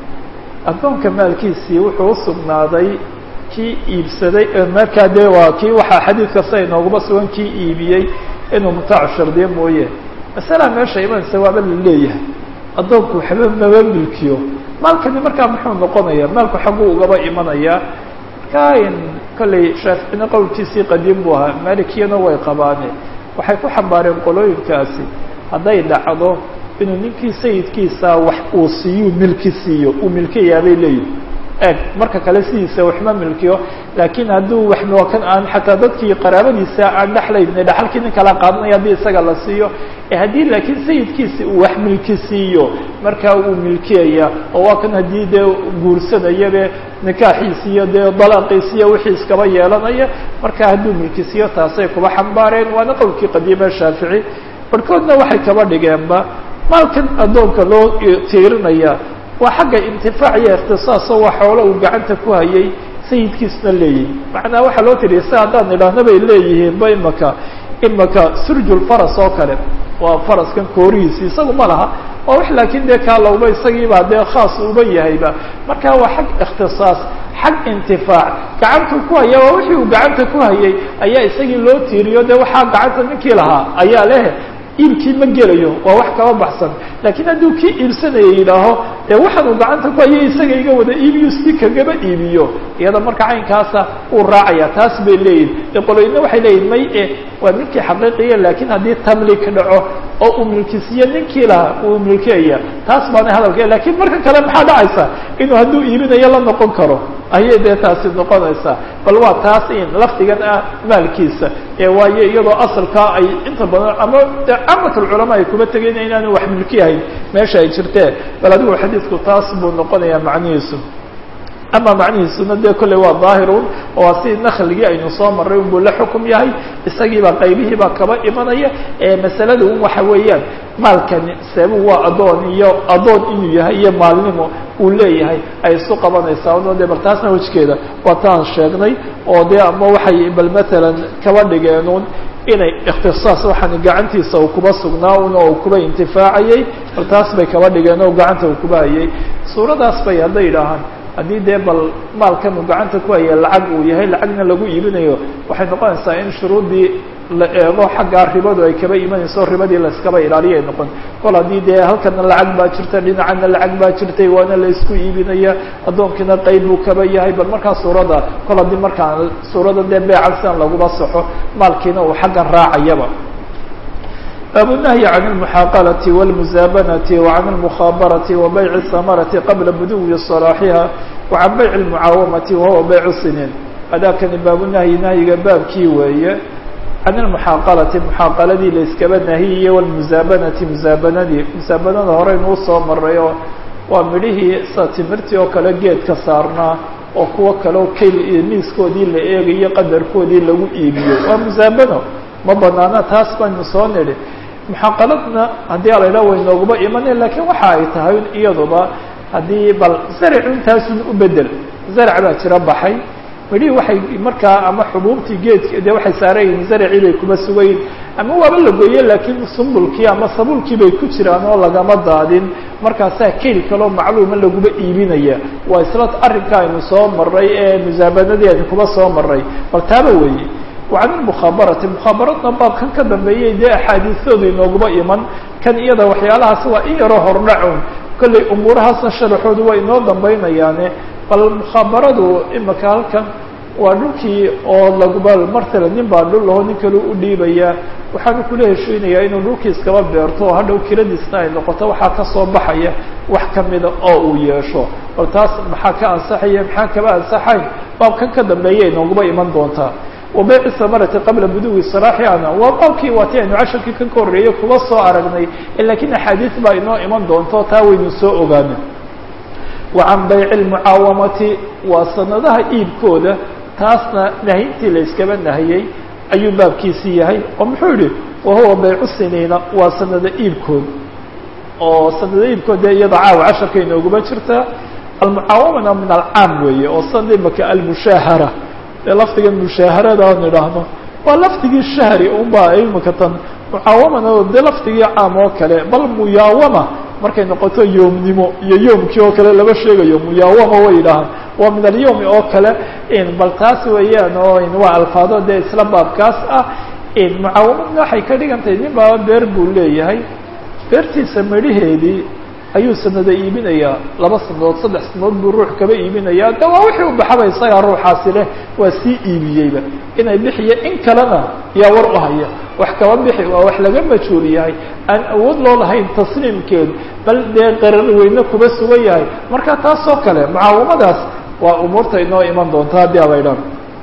addoonka maalkiisii wuxuu usugnaaday kii iibsaday markaa dee waa kii waxaa xadiid kasta inooguma sugan kii iibiyey inuu mutaacu shardiyo mooye masalaa meesha imanaysa waaba la leeyahay addoonku waxba maba milkiyo maalkani markaa muxuu noqonaya maalku xagguu ugaba imanayaa markaa in kollay shaaficina qowlkiisii qadiim buu ahaa maalikiyana way qabaane waxay ku xambaareen qolooyinkaasi hadday dhacdo inuu ninkii sayidkiisa wax uu siiyu milki siiyo uu milkiyaabay leeyihi eeg marka kale sidiisa waxma milkiyo laakiin hadduu wax kan aan xataa dadkii qaraabadiisa aan dhexlayn dhaxalkii nin kala qaadanaya haddii isaga la siiyo haddii laakiin sayidkiisi uu wax milki siiyo markaa uu milkiyaya oo waa kan haddii dee guursanayabe nikaaxiisi iyo dee dalaaqiisi iyo wixii iskaba yeelanaya marka hadduu milki siiyo taasay kuba xambaareen waana qowlkii qadiima shaafici barhkoodna waxay kaba dhigeenba maalkan addoonka loo tiirinaya waa xagga intifaac iyo ikhtisaaso waa xoolo uu gacanta ku hayay sayidkiisna leeyihi macnaa waxaa loo tiriya si haddaan idhaahna bay leeyihiinba imaka imaka surjulfaras oo kale waa faraskan koorihiisi isagu ma laha waa wax laakiin dee kaalowba isagiibaa dee khaas uba yahayba marka waa xag ikhtisaas xag intifaac gacantu ku haya waa wixii uu gacanta ku hayay ayaa isagii loo tiiriyo dee waxaa gacanta ninkii lahaa ayaa leh iibkii ma gelayo waa wax kaba baxsan laakiin hadduu kii iibsanaya yidhaaho dee waxaan uu gacanta ku hayo isaga iga wada iibiyo si kagaba iibiyo iyada marka caynkaasa uu raacaya taas bay leeyihin dee qoloyna waxay leeyihin may e waa milkii xaqiiqiya laakiin haddii tamlik dhaco oo uu milkisiiyo ninkii lahaa uu milkiyaya taas baana hadalka lakiin marka kale maxaa dhacaysa inuu hadduu iibinayo la noqon karo ayay dee taasi noqonaysaa bal waa taas in lafdigan ah maalkiisa ee waayo iyadoo asalkaa ay inta badan ama camatulculamaa ay kuba tegeen inaanu wax milki ahayn meesha ay jirteen bal adigu xadiidku taas buu noqonayaa macnihiisu ama macnihiisuna dee kolley waa daahirun oo si nakligii aynu soo marray unbuu la xukum yahay isagiibaa qaybihiibaa kaba imanaya ee masalada un waxa weeyaan maalkani seebu waa addoon iyo addoon inuu yahay iyo maalnimo uu leeyahay ay isu qabanaysaa o dee bal taasna wejkeeda waa taan sheegnay oo dee ama waxay bal matalan kaba dhigeenun inay ikhtisaas waxaan gacantiisa uu kuba sugnaa un oo kuba intifaacayay bal taas bay kaba dhigeen oo gacanta uu kuba hayay suuradaas bay hadday yidhaahaan haddii dee bal maalkan uu gacanta ku haya lacag uu yahay lacagna lagu iibinayo waxay noqonaysaa in shuruuddii la eego xaggaa ribadu ay kaba imanayso ribadii laiskaba ilaaliya ay noqon kol haddii dee halkana lacag baa jirta dhinacana lacag baa jirtay waana la isku iibinaya addoonkiina qayb buu kaba yahay bal markaa suuradda kol haddii markaa suuradda dee beecan sidan laguma saxo maalkiina uu xaggan raacayaba bab النهي عن المحاaqلة والمزاaبنة وعن المخاaبرة وبيع الثمرة qبلa بdو صلاaحها وعن بيع المعاaومة وهو بيع السنين adاkani baaبنهي نahyiga baabkii weeye عن المحاaqلة محاaqaladii laiskaba nahiyiye والمزاaبنةi مزaaبنadii مزaaبنada horeynuu soo maray oo waa midhihii sa timirtii oo kale geedka saarnaa oo kuwo kaleo kayl iyo miiskoodii la eegayo qadarkoodii lagu iibiyo waa musaabano ma banaana taas baynu soo nidhi muxaqaladna haddii ala idhaha way nooguba imaneen laakiin waxa ay tahay iyaduba haddii bal zaracu intaasun u bedel zarac baa jira baxay midhihii waxay markaa ama xubuubtii geedki dee waxay saarayihin zaracii bay kuma sugayin ama waaba la gooye laakiin sumbulkii ama sabuulkii bay ku jiraan oo lagama daadin markaasaa keli kaloo macluuma laguba iibinaya waa isla arrinka aynu soo maray ee musaabanadii aynu kuba soo maray bal taaba weeye wacan ilmukhabarati mukhaabaradna baabkan ka dambeeyay dee axaadiisoodu inooguba iman kan iyada waxyaalahaas waa in yaroo hordhacun kollay umuurahaasna sharaxoodu waa inoo dambaynayaane bal mukhabaradu imika halkan waa dhulkii oo laguba martala nin baa dhul laho nin kale u dhiibaya waxaanu kula heshiinayaa inuu dhulkii iskaba beerto oo hadhow kiradiisna ay noqoto waxaa kasoo baxaya wax kamida oo uu yeesho bal taas maxaa ka ansaxaya maxaa kaba ansaxayn baabkan ka dambeeya inooguba iman doontaa wabeyci samarati qabla buduwi saraaxiana waa baabkii waati aynu casharkii kan ka horreeyey kuba soo aragnay lakiin axaadiis baa inoo iman doonto taa waynu soo ogaana wa can bayci lmucaawamati waa sanadaha iibkooda taasna nahintii la yskaba nahiyey ayuu baabkiisii yahay oo muxuu yihi wahuwa baycu siniina waa sanada iibkood oo sanada iibkood dee iyada caawa casharka inooguma jirtaa almucaawamana min alcaam weeye oo sanada imaka almushaahara dee lafdigan mushaaharada aan idhaahno waa lafdigii shahri unbaa imika tan mucaawamana dee lafdigii caam oo kale bal muyaawama markay noqoto yoomnimo iyo yoomkii oo kale lama sheegayo muyaawama way idhaahaan waa min alyawmi oo kale bal taas weeyaan oo waa alfaado dee isla baabkaas ah mucaawamadna waxay ka dhigan tahay nin baaba beer buu leeyahay beertiisa midhaheedii ayuu sanada iibinayaa laba sanadood saddex sanadood buu ruux kaba iibinayaa de waa wixii u baxaba isagaa ruuxaasi leh waa sii iibiyeyba inay bixiya in kalena yaa war u haya wax kaba bixi waa wax laga majhuul yahay aan awood loo lahayn tasliimkeed bal dee qarar weyne kuba sugan yahay marka taasoo kale mucaawamadaas waa umuurta inoo iman doonta haddii abaydhaan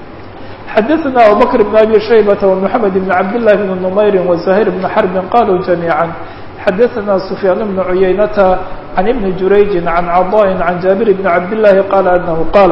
xadaثna abubakr بn abi shaybata ومحamed بn cabd لlah بn نmayri وزahيr بn xrbi qaluu جamيعا xadaثna سfyaan بn cuyaynata عan ibni jurayji عan caضاء عan jaabir bn cabd لlahi qala anahu qaal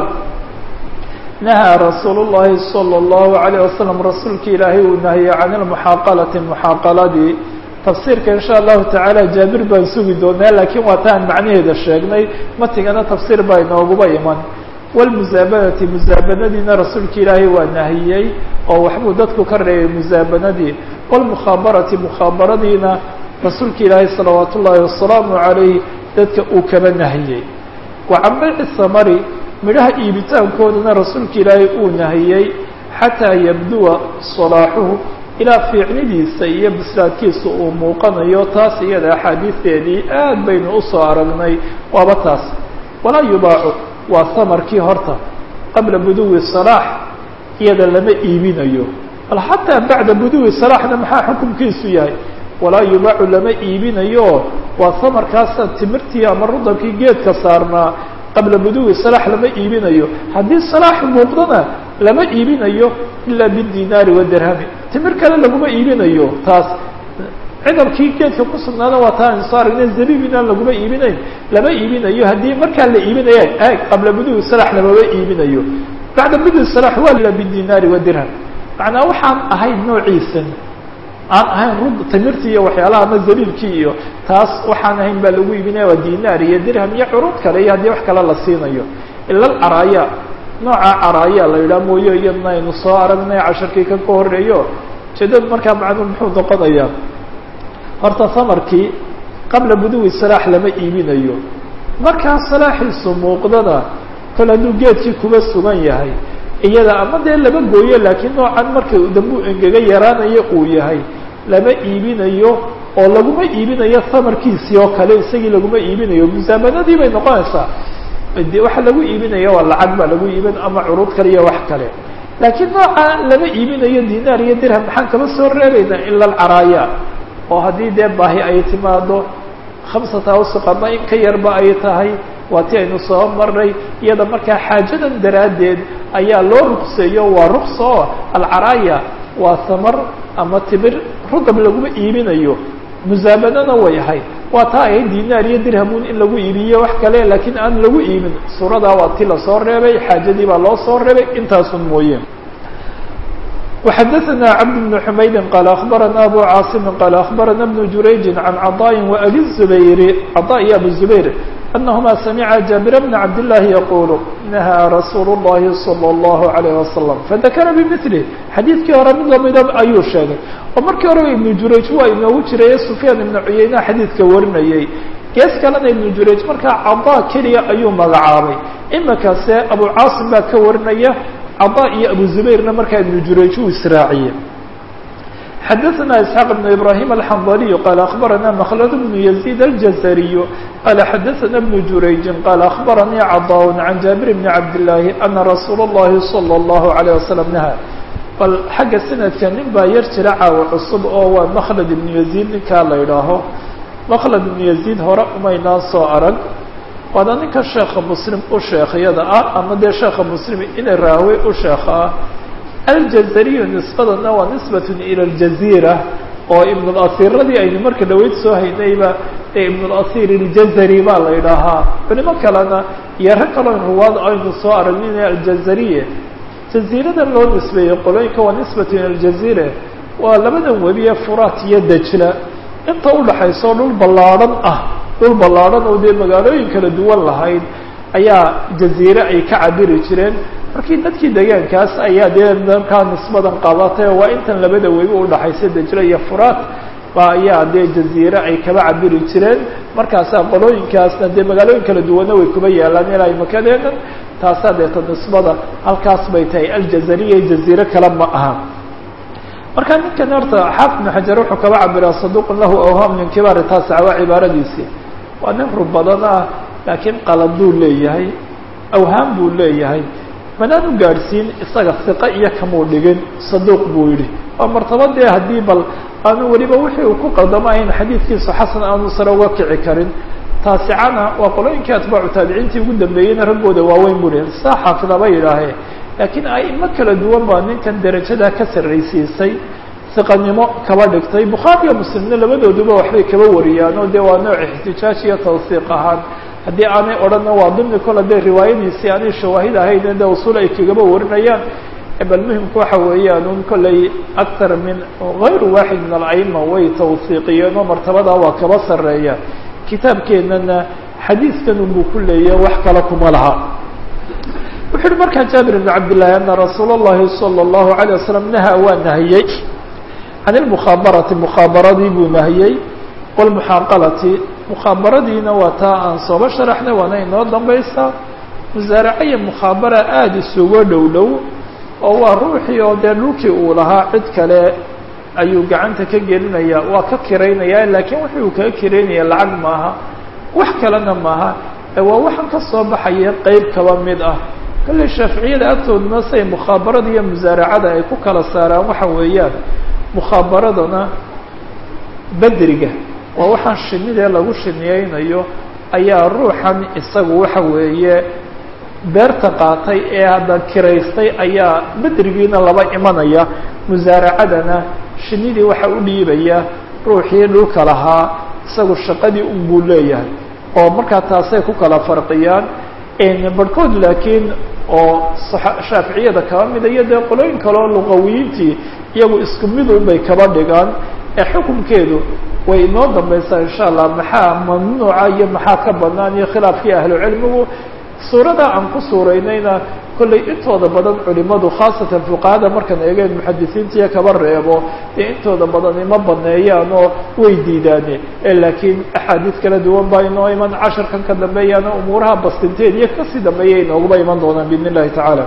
nahaa rasuul الlahi slى الlahu عalيه waslم rasuulka ilaahay uu nahiyey can اlmuxaaqalati muxaaqaladii tafsiirka in sha allahu tacaala jaabir baan sugi doonaa lakiin waa taan macnaheeda sheegnay matigana tafsiir baa inooguba iman wlmusaabanati musaabanadiina rasuulka ilaahay waa nahiyey oo waxbuu dadku ka reebay musaabanadii wlmukhaabarati mukhaabaradiina rasuulka ilaahay salawaat ullaahi wasalaamu calayh dadka uu kaba nahiyey wa can bayci samari midhaha iibitaankoodana rasuulka ilaahay uu nahiyey xataa yabduwa salaaxuhu ilaa fiicnidiisa iyo bislaadkiisa uu muuqanayo taas iyada axaadiisteedii aad baynu usoo aragnay waaba taas walaa yubaacu waa samarkii horta qabla buduwi salaax iyada lama iibinayo bal xataa bacda buduwi salaaxna maxaa xukunkiisu yahay walaa yubaacu lama iibinayo waa samarkaasa timirtii ama rudabkii geedka saarnaa qabla buduwi salaax lama iibinayo haddii salaax muuqdana lama iibinayo ilaa bidinaari wadirhami timir kale laguma iibinayo taas cidabkii geedka ku sugnaada waa taa aynu soo aragnay zabiibina laguma iibinayn lama iibinayo haddii markaa la iibinaya ag qabla buduwi salax lamama iibinayo bacda buduwi salax waa la bidinaari wadirham macnaa waxaan ahayn noociisan aan ahayn rud timirtii iyo waxyaalaha ama zabiibkii iyo taas waxaan ahayn baa lagu iibinaya waa dinaar iyo dirham iyo curud kale iyo haddii wax kale la siinayo ila alcaraaya nooca caraaya la yidhaha mooye iyadna aynu soo aragnay casharkii kan ka horeeyo ujeedada markaa macnuu muxuu noqonayaa horta samarkii qabla buduwi salaax lama iibinayo markaa salaaxiisu muuqdada kol hadduu geedkii kuba sugan yahay iyada ama dee lama gooyo laakiin noocan marka dambuu engega yaraanayo uu yahay lama iibinayo oo laguma iibinayo samarkiisii oo kale isagii laguma iibinayo musaabanadii bay noqonaysaa de waxa lagu iibinaya waa lacag baa lagu iibin ama curuud kale iyo wax kale laakiin nooca lama iibinayo dinaar iyo dirham maxaan kama soo reebaynaa ila alcaraaya oo haddii dee baahi ay timaado khamsata awsuqama in ka yarba ay tahay waa ti aynu soo maray iyada markaa xaajadan daraaddeed ayaa loo rukseeyo waa ruksa oo alcaraaya waa samar ama timir rugab laguma iibinayo musaabanana way ahayd waa taa ahayd dinaar iyo dirhamun in lagu iibiyo wax kale laakiin aan lagu iibin suuradaa waa ti lasoo reebay xaajadii baa loo soo reebay intaasun mooye وxdثna cبد بن حmayd qال أخبرna أbو cاaصم qال أخبرna بن جurayج عن cطاء وأbي الزبير cطاء iyo أbو زبير أنهma سمعa جابر بن عبد الله يقول نهى رsuuل اللhi صلى الله عليه وسلم فذkر بمثله xadيiثkii hore mid lamida ayuu sheegay oo markii horeba iبن jurayج waa inoogu jiray سفyاn iبن cuyeyna xadيiثka warinayay gees kalena iبن jurayج markaa caضاء keliya ayuu magacaabay imikase أbو cاaصم baa ka warinaya cطاء iyo أbو زبيرna markaa iبن jurayج uu israaciye xdثna إسحاq بن إبراهيم الحنظلي qال أخبرna مخلد بن يزيد الجزري qال xdثna بن جurayج qال أخبرني cطاء عن جابر بن عبد الله أن رsuuل اللhi صلى الله عليه وسلم نهى bal xagga سندka nin baa yar jira caawa cusub oo waa مkلد بن يزيد ninkaa la idhaaho مkلد بن يزيد hore umaynaan soo arag waana ninka sheekha mslim u sheekhyada ah ama dee sheekha mslim ina raawe u sheekha ah aljazariyu nisbadana waa nisbat ilى اljazira oo ibn اlasiradii aynu marka dhaweyd soo haynayba ee ibn اlasir اljazari baa la idhaahaa culimo kalena iyo rag kaloo ruwaad aynu soo aragnina aljazariye jazirada loo nisbeeyey qolooyinka waa nisbat ilى اljazire waa labadan webiye furaat iyo dajla inta udhaxayso dhul ballaadhan ah dhul ballaadhan oo dee magaalooyin kala duwan lahayd ayaa jaziire ay ka cabiri jireen markii dadkii deegaankaas ayaa dee markaa nisbadan qabatay waa intan labada webi udhaxaysa dajle iyo furaat ba ayaa dee jaziire ay kaba cabiri jireen markaasaa qolooyinkaasna dee magaalooyin kala duwanna way kuba yaalaan ilaa makadeenan taasaa deeta nisbada halkaas bay tahay aljazariya jaziire kale ma aha marka ninkan horta xaafid ibn xajar wuxuu kaba cabiraa saduqun lahu awham min kibaari taasica waa cibaaradiisii waa nin rub badan ah laakiin qalad buu leeyahay awhaam buu leeyahay manaan u gaadhsiin isaga siqa iyo kamuu dhigin saduuq buu yidhi waa martabadee haddii bal aanu weliba wixii uu ku qaldamo ahayn xadiidkiisu xasan aanu sare uga kici karin taasicana waa qolooyinkii atbaacu taabiciintii ugu dambeeyeyna raggooda waaweyn buu lehay saa xaafidaba yidhaahee laakiin aimo kala duwan baa ninkan derajadaa ka sarraysiisay siqanimo kaba dhigtay bukhaariyo muslimna labadooduba waxbay kaba wariyaan oo dee waa nooc ixtijaaj iyo tawsiiq ahaan haddii aanay odhanna waa dimni kol hadday riwaayadiisii aanay shawaahid ahayn dee usul ay kagaba warinayaan bal muhimku waxa weeyaan un kolley aktar min gayru waaxid min alcayma way tawsiiqiyeen oo martabadaa waa kaba sarreeya kitaabkeennana xadiidkan unbuu ku leeya wax kale kuma laha wuxu uhi markaa jaabir ibn cabdillahi ana rasuula اllahi salى اllahu عalيه wasalam nahaa waa nahiyey can ilmukhaabarati mukhaabaradii buu nahiyey wاlmuxaaqalati mukhaabaradiina waa taa aan sooba sharaxnay waana inoo dambaysaa musaaraca iyo mukhaabara aada isuga dhow dhow oo waa ruuxii oo dee dhulkii uu lahaa cid kale ayuu gacanta ka gelinaya waa ka kiraynaya laakiin wuxuu kaga kiraynaya lacag maaha wax kalena maaha waa waxaan ka soo baxaya qeyb kaba mid ah kolley shaaficiyada agtooduna say mukhaabarada iyo musaaracada ay ku kala saaraan waxa weeyaan mukhaabaradana bedriga waa waxaan shinidee lagu shiniyeynayo ayaa ruuxan isagu waxa weeye beerta qaatay ee hadda kiraystay ayaa bedrigiina laba imanaya musaaracadana shinidii waxa u dhiibaya ruuxii dhulka lahaa isagu shaqadii un buu leeyahay oo markaa taasay ku kala farqiyaan barhkood laakiin oo shaaficiyada kaba mida iyo dee qolooyin kaleo luqawiyiintii iyagu isku midun bay kaba dhigaan ee xukunkeedu way inoo dambaysaa insha allah maxaa mamnuuca iyo maxaa ka banaan iyo khilaafkii ahlucilmigu suurada aan ku suuraynayna kollay intooda badan culimadu khaasatan fuqahada markaan eegeen muxadisiintiiyo kaba reebo dee intooda badan ima baneeyaan oo way diidaane laakiin axaadiis kala duwan baa inoo iman casharkan ka dambeeyaana umuuraha bastinteed iyo kasii dambeeya inooguba iman doonaan biidn illahi tacaala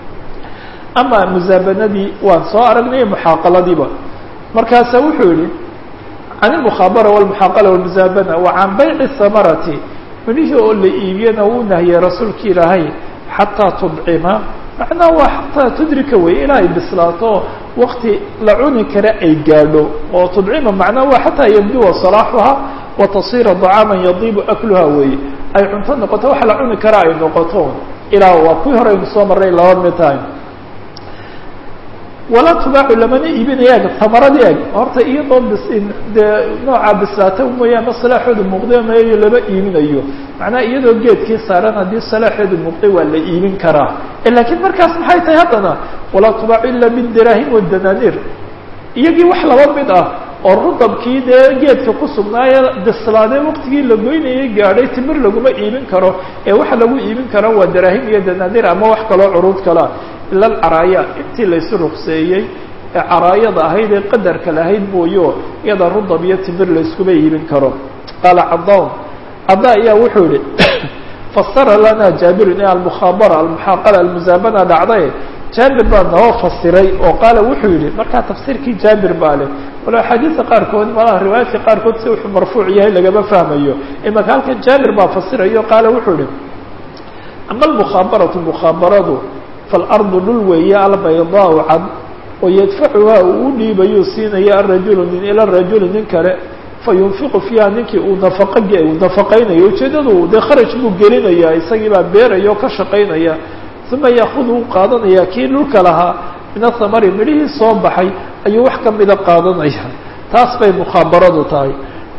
ama musaabanadii waan soo aragnay muxaaqaladiiba markaasa wuxuu yihi can ilmukhaabara walmuxaaqala walmusaabana wa can bayci samarati midhihii oo la iibiyana wuu nahiyey rasuulki ilaahay xataa tudcima macnaha waa xataa tudrika wey ilaa ay bislaato wakti la cuni kara ay gaadho oo tudcima macnaha waa xataa yabduwa salaaxuha wa tasira طacaama yadiibu akluha wey ay cunto noqoto wax la cuni kara ay noqoto ilaa waa kuwii hore aynu soo marray laba mid tahay walaa tubaacu lamana iibinaya eg tamaradii eg horta iyadoo bis dee noocaa bislaata mooyaane salaaxoodu muuqday mayo lama iibinayo macnaha iyadoo geedkii saaran haddii salaaxeedu muuqday waa la iibin karaa laakiin markaas maxay tahay haddana walaa tubaacu ila bidiraahim wadananiir iyagii wax laba mid ah oo rudabkii dee geedka ku sugnaaye bislaadee waqtigii la goynayay gaadhay timir laguma iibin karo ee waxa lagu iibin karo waa daraahim iyo danaadir ama wax kaloo curuud kalea ila alcaraaya intii laysu rukseeyey ee caraayada ahayd ee qadarka lahayd mooyo iyada rudab iyo timir layskuma iibin karo qaala cadaan cada ayaa wuxuu yihi fasara lana jaabirun e almukhaabara almuxaaqala almusaabana dhacday jaabir baa noo fasiray oo qaala wuxuu yihi markaa tafsiirkii jaabir baa leh walo axaadiista qaarkood malaha riwaayaadka qaarkood si wuxuu marfuuc yahay lagama fahmayo imaka halkan jaabir baa fasirayo qaala wuxuu yihi ama almukhaabaratu mukhaabaradu faalardu dhul weeye albaydaau cad oo yadfacuhaa uu u dhiibayuu siinaya arajulu nin ila rajuli nin kale fayunfiqu fiiha ninkii uu nafaqo uu nafaqaynayo ujeedadu dee kharaj buu gelinaya isagii baa beeraya oo ka shaqaynaya uma yaakudu u qaadanaya kii dhulka lahaa min athamari midhihii soo baxay ayuu wax kamida qaadanaya taas bay mukhaabaradu tahay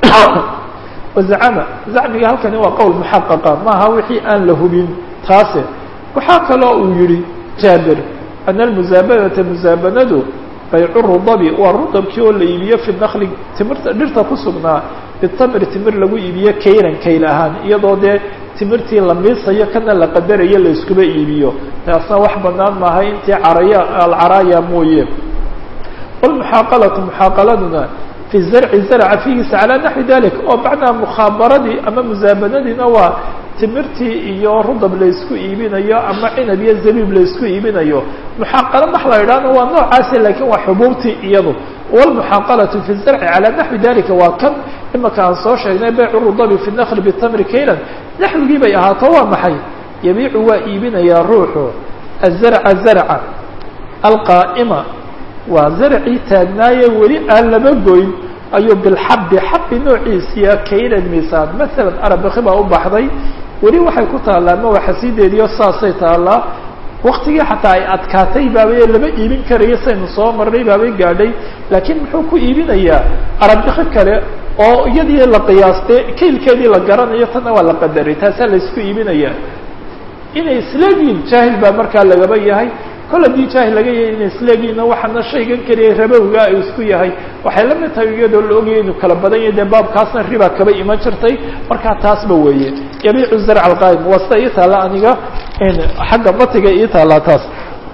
wazacama zacmiga halkani waa qowl muxaqaqa maaha wixii aan la hubin taase waxaa kaloo uu yihi jaabir ana almusaabanata musaabanadu baycu rudabi waa rudabkii oo la iibiyo fi nakli timirta dhirta ku sugnaa bitamri timir lagu iibiyo kaylan kayl ahaan iyadoo dee timirtii la miisayo kana la qadarayo la iskuba iibiyo taasna wax banaan maaha intii caraya alcaraaya mooye walmuxaaqalatu muxaaqaladuna fi zarci zarca fiigiisa calaa naxwi dalik oo bacdaa mukhaabaradii ama musaabanadiina waa timirtii iyo rudab laysku iibinayo ama cinab iyo zabiib laysku iibinayo muxaaqalo max la idhahna waa noocaasi lakiin waa xubuubtii iyadu walmuxaaqalatu fi zarci calaa naxwi dalika waa kan imaka aan soo sheegnay baycu rudabi fi nakli bitamri kaylan naxwigii bay ahaato waa maxay yabiicu waa iibinayaa ruuxu azarca zarca alqaa'ima waa zarcii taagnaaye weli aan laba goyn ayuu bilxabi xabi noociisiya kaylan miisaan masalan arabaki baa u baxday weli waxay ku taallaa ma waxasiideediyo saasay taallaa waktigii xataa ay adkaatay baabay lama iibin karayo saynu soo marnay baabay gaadhay laakiin muxuu ku iibinayaa arabiki kale oo iyadii la qiyaastay kaylkeedii la garanayo tanna waa la qadaray taasaa laysku iibinayaa inay isleegiin jaahil baa markaa lagaba yahay kol haddii jaahil laga yahay inay isleegiinna waxaana shaygan keliya rabowga ay isku yahay waxay la mid tahay iyadoo la ogayay inuu kala badan yahay dee baabkaasna riba kaba iman jirtay markaa taasba weeye yabiicu zarc alqaa'im waa sida ii taalla aniga xagga batiga ii taallaa taas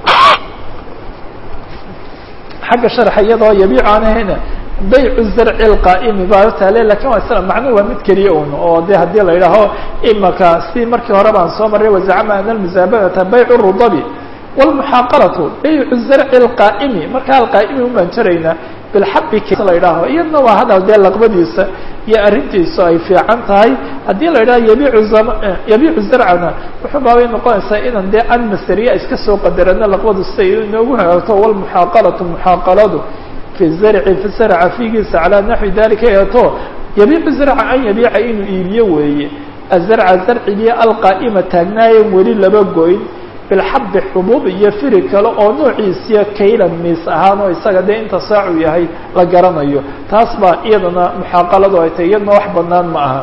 xagga sharxa iyadoo yabiicu aan ahayna baycu zarci alqaa'imi baa taale lakin waa isla macnuhu waa mid keliya un oo de haddii la yidhaaho imaka si markii hore baan soo marray wazacama ana almusaabanata baycu rudabi wlmuxaaqalatu baycu zarci alqaa'imi markaa alqaa'imi un baan jaraynaa bilxabi la yidhaaho iyadna waa hadal dee laqbadiisa iyo arrintiisu ay fiican tahay haddii la yidhaho yabiicu yabiicu zarcana wuxuu baabay noqonaysaa inaan dee an masariya iska soo qadarano laqbadu siday inoogu hagaagto walmuxaaqalatu muxaaqaladu fi zarci fi zarca fiigiisa calaa naxwi dalika eeto yabiicu zarca an yabiica inuu iibiyo weeye azarca zarcigii alqaa'ima taagnaayen weli laba goyn bilxabi xubuub iyo firi kale oo noociisiya kaylan miis ahaan oo isaga dee inta saacu yahay la garanayo taas baa iyadana muxaaqaladu ay tahy iyadna wax banaan ma aha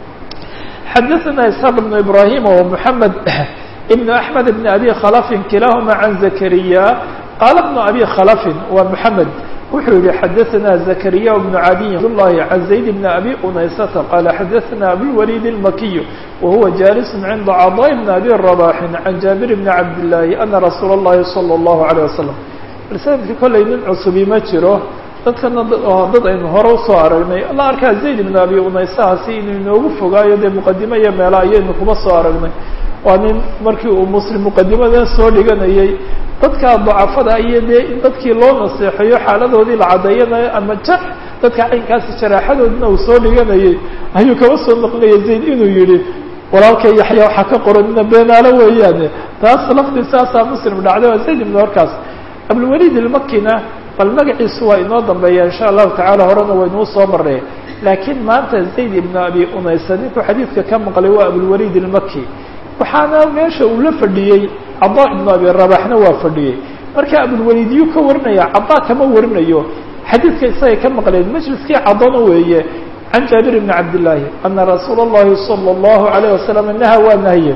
xadaثana isxaaq ibnu ibrahim o mحamed ibn axmed ibn abi khalafin kilahuma can zakariya qaala bnu abi khalafin waa mحamed wuxuu yihi xadaثana zakariya bnu cadiy abdالlahi can zayd bn abi unaysata qaala xadaثana abulwalid الmakiy wahuwa jalis cinda caضاء bn abi رabaxin can jaabir bni cabdالlahi ana rasuula الlahi salى الlahu عalيه wasalam sanadki kollay nin cusubi ma jiro dadkana dad aynu hore usoo aragnay la arkaa zayd bn abi unaysahaasi inuu inoogu fogaayo dee muqadimo iyo meela ayaynu kuma soo aragnay waa nin markii uu muslim muqadimadan soo dhiganayay dadka dacafada iyo dee in dadkii loo naseexeeyo xaaladoodii la caddeeyanayo ama jax dadka caynkaasi jaraaxadoodina uu soo dhiganayay ayuu kaba soo noqonaya zayd inuu yihi walaalka yaxya waxaa ka qoranina beenaalo weeyaane taas laftii saasaa muslim dhacday waa zayd ibn horkaas abulwalid ilmakina bal magaciisu waa inoo dambeeya insha allahu tacala horena waynuu soo marnay laakiin maanta zayd ibn abi unaysa ninkuu xadiidka ka maqlay waa abulwalid ilmaki waxaana meesha uu la fadhiyey cadaa ibnu abi rabaxna waa fadhiyey marka abulwaliid yuu ka warinaya cadaa kama warinayo xadiidka isagay ka maqleen majliskii cadana weeye can jaabir bni cabdillaahi ana rasuula اllahi salى اllahu alayه wasalam naha waa nahye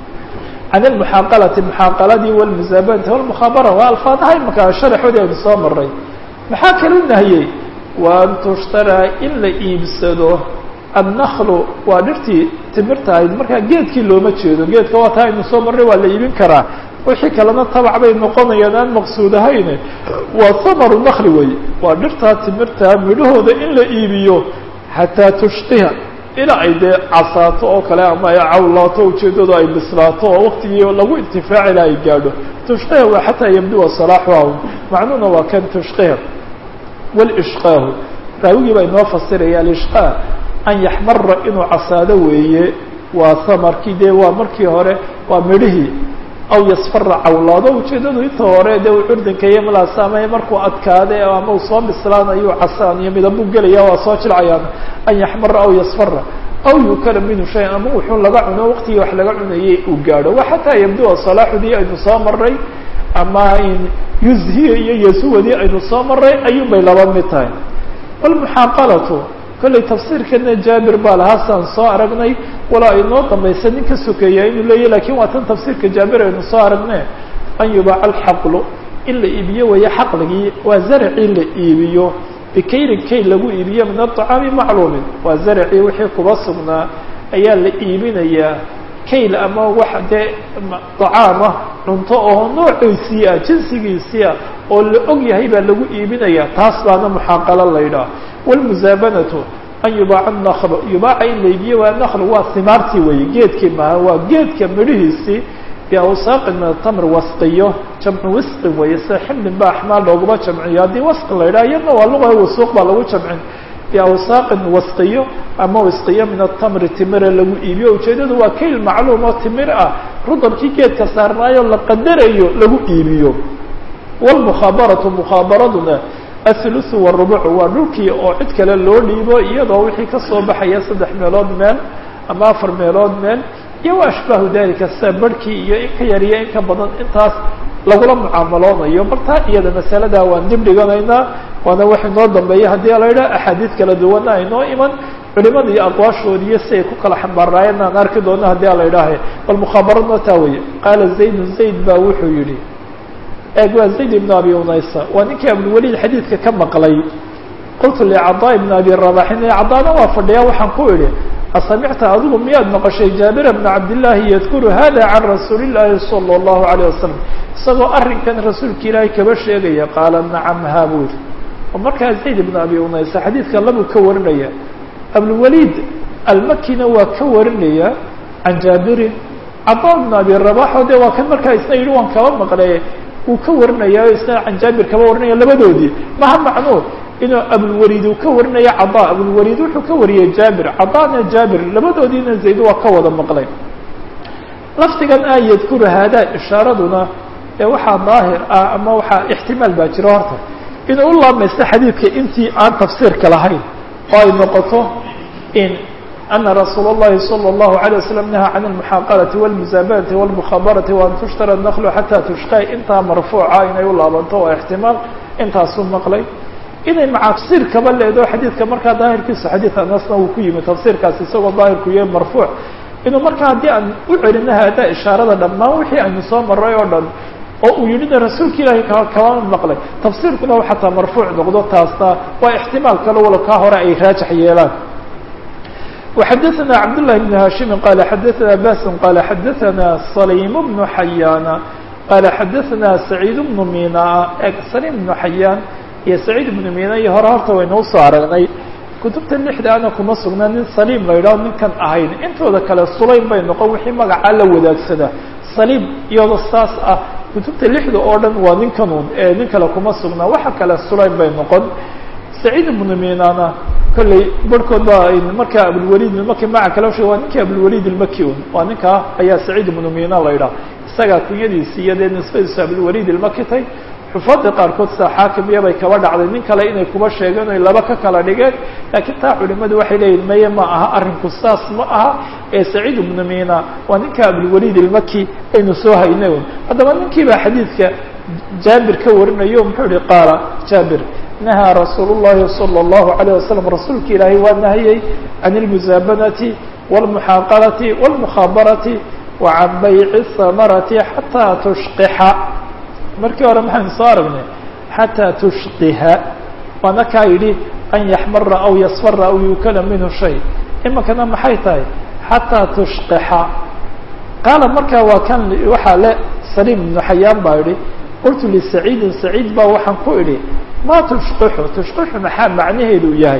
can almuxaaqalati muxaaqaladii walmusaabanati walmukhaabara waa alfaadaha imaka sharaxoodii aynu soo maray maxaa kalu nahiyey wa an tushtaraa in la iibsado annaklu waa dhirtii timirta ahayd markaa geedkii looma jeedo geedka waa taa aynu soo marray waa la iibin karaa wixii kalena tabac bay noqonayaan aan maqsuud ahayne waa samaru nakli wey waa dhirtaa timirta midhahooda in la iibiyo xataa tushqiha ilaa ay dee casaato oo kale ama ay cawlaato ujeeddadu ay bislaato oo waktigii lagu intifaaci la ay gaadho tushqiha waa xataa yabduwa salaaxuha macnuhuna waa kan tushqiha walishqaahu raawigii baa inoo fasiraya alishqaa an yaxmara inuu casaado weeye waa samarkii dee waa markii hore waa midhihii aw yasfara cawlaado ujeeddadu inta hore dee uu curdanka iyo malaasaamay markuu adkaade ama uu soo bislaanayo casaan iyo midabuu gelaya waa soo jilcayaan an yaxmara aw yasfara aw yukala minhu shayan ama wuxuu laga cuno waqtigii wax laga cunayay uu gaadho wa xataa yabdua salaaxudii aynu soo maray ama yuzhiya iyo yasuwadii aynu soo maray ayuun bay laba mid tahay walmuxaaqalatu kollay tafsiirkana jaabir baa lahaa saan soo aragnay walaa inoo dambaysa nin ka sokeeya inuu leeyahy lakin waa tan tafsiirka jaabir aynu soo aragne an yubaaca alxaqlu in la iibiyo weeye xaqligii waa zaracii la iibiyo bikayrin kayl lagu iibiyo min aطacaami macluumin waa zaracii wixii kuba sugnaa ayaa la iibinayaa kayl ama wax dee طacaamah cunto oo noociisii ah jinsigiisii ah oo la og yahay baa lagu iibinaya taas baana muxaaqalo la ydhaah wاlmusaabanatu an yubaaca naklu yubaaca in la iibiyo waa naklu waa simaartii weeye geedkii maaha waa geedka midhihiisii biawsaaqin min atamr wasqiyo jamcu wisqin weeye sida ximlin ba axmaal looguma jamciyo haddii wasqi la yidhaha iyadna waa luqa wasuuq baa lagu jamcin biawsaaqin wasqiyo ama wasqiyo min atamri timira lagu iibiyo ujeedadu waa kayl macluum oo timir ah rudabkii geedka saarnaayo la qadarayo lagu iibiyo wlmukhaabaratu mukhaabaraduna athuluthu warubucu waa dhulkii oo cid kale loo dhiibo iyadoo wixii kasoo baxaya saddex meelood meel ama afar meelood meel iyo wa ashbaahu dalika sida barhkii iyo in ka yar iyo in ka badan intaas lagula mucaamaloonayo bartaa iyada masaladaa waan dib dhiganaynaa waana wax inoo dambeeya haddii la yidhaha axaadiid kala duwana aynoo iman culimada iyo aqwaashoodi iyo si ay ku kala xambaaraayeen aan arki doono haddii ala yidhaaha bal mukhaabaradna taa weeye qaala zaydun zayd baa wuxuu yihi eeg waa zayd ibn abi unaysa waa ninkii abulwaliid xadiidka ka maqlay qultu licada ibn abi rabaxin cadaana waa fadhiyaa waxaan ku idhi asamicta adigu miyaad maqashay jaabira bna cabdillaahi yadkuru hada can rasuuli illaahi sala allahu alayh wasalam isagoo arrinkan rasuulka ilaahay kaba sheegaya qaala nacam haa buu yidhi oo markaa zayd ibn abi unaysa xadiidka labuu ka warinaya abulwaliid almakina waa ka warinaya can jaabirin cada ibn abi rabaxo de waa kan markaa isna yidhi waan kaba maqlay uu ka warinaya isna can jaabir kaba warinaya labadoodii maha macnuu inuu abulwaliid uu ka warinayo cada abulwaliid wuxuu ka wariyey jaabir cadana jaabir labadoodiina zayd waa ka wada maqlay lafdigan a yadkuru haadaa ishaaraduna ee waxaa daahir ah ama waxaa ixtimaal baa jira horta inuu u laamaysto xadiidka intii aan tafsiirka lahayn oo ay noqoto in ana rasuul اllahi salى اllahu عalيه waslm nahaa can almuxaaqalati wاlmusaabanati wاlmukhabarati waan tushtara naklu xataa tushqay intaa marfuuca inay u laabanto waa ixtimaal intaasuu maqlay inay maca tafsiir kaba leedo xadiidka markaa daahirkiisu xadiid anasna uu ku yimi tafsiirkaasi isagoo daahirku yahay marfuuc inuu markaa haddii aan u celino haadaa ishaarada dhammaan wixii aynu soo maray oo dhan oo uu yidhina rasuulka ilaahay k kama maqlay tafsiirkuna u xataa marfuuc noqdo taasna waa ixtimaal kale walo kaa hore ay raajax yeelaan وxadثna cبdاللahi بن hاشhimi qala xadaثna basin qala xadaثna صليم بن xayاana qala xadaثna سacيid بن mina sليم بن xayaan iyo سacيid بن mina iyo hore horta waynuu soo aragnay kutubta lixda ana kuma sugnaa nin saliim la yidhaho ninkan ahayn intooda kale sulaym bay noqon wixii magacaa la wadaagsada saliim iyadoo saas ah kutubta lixda oo dhan waa ninkanuun ee nin kale kuma sugnaa waxa kale sulaym bay noqon saciid ibnu minana kolley barhkood baa markaa abulwaliid markii maca kale usheeg waa ninkii abulwaliid ilmaki un waa ninkaa ayaa saciid ibnu mina la yidhaha isagaa kunyadiisi iyo dee nisbadiisu abulwaliid ilmaki tay xufaadda qaarkood sida xaakim iyabay kaba dhacday nin kale inay kuba sheegeen oy laba ka kala dhigeen laakiin taa culimadu waxay leeyihin maye ma aha arrinku saas ma aha ee saciid ibnu mina waa ninka abulwaliid ilmaki aynu soo haynay un haddaba ninkii baa xadiidka jaabir ka warinayo muxuu ihi qaala jaabir nahaa rasuul llahi salى اllahu alayه wasalam rasuulka ilaahay waa nahiyey can اlmusaabanati wاlmuxaaqalati wاlmukhabarati wa can bayci samarati xataa tushqixa markii hore maxaynu soo aragnay xataa tushqiha waana kaa yidhi an yaxmara aw yasfara aw yukala minhu shay iminkana maxay tahay xataa tushqixa qaala markaa waa kan waxaa le saliim ibnu xayaan baa idhi qultu lisaciidin saciid baa waxaan ku idhi ma tushqixu tushqixu maxaa macnaheedu yahay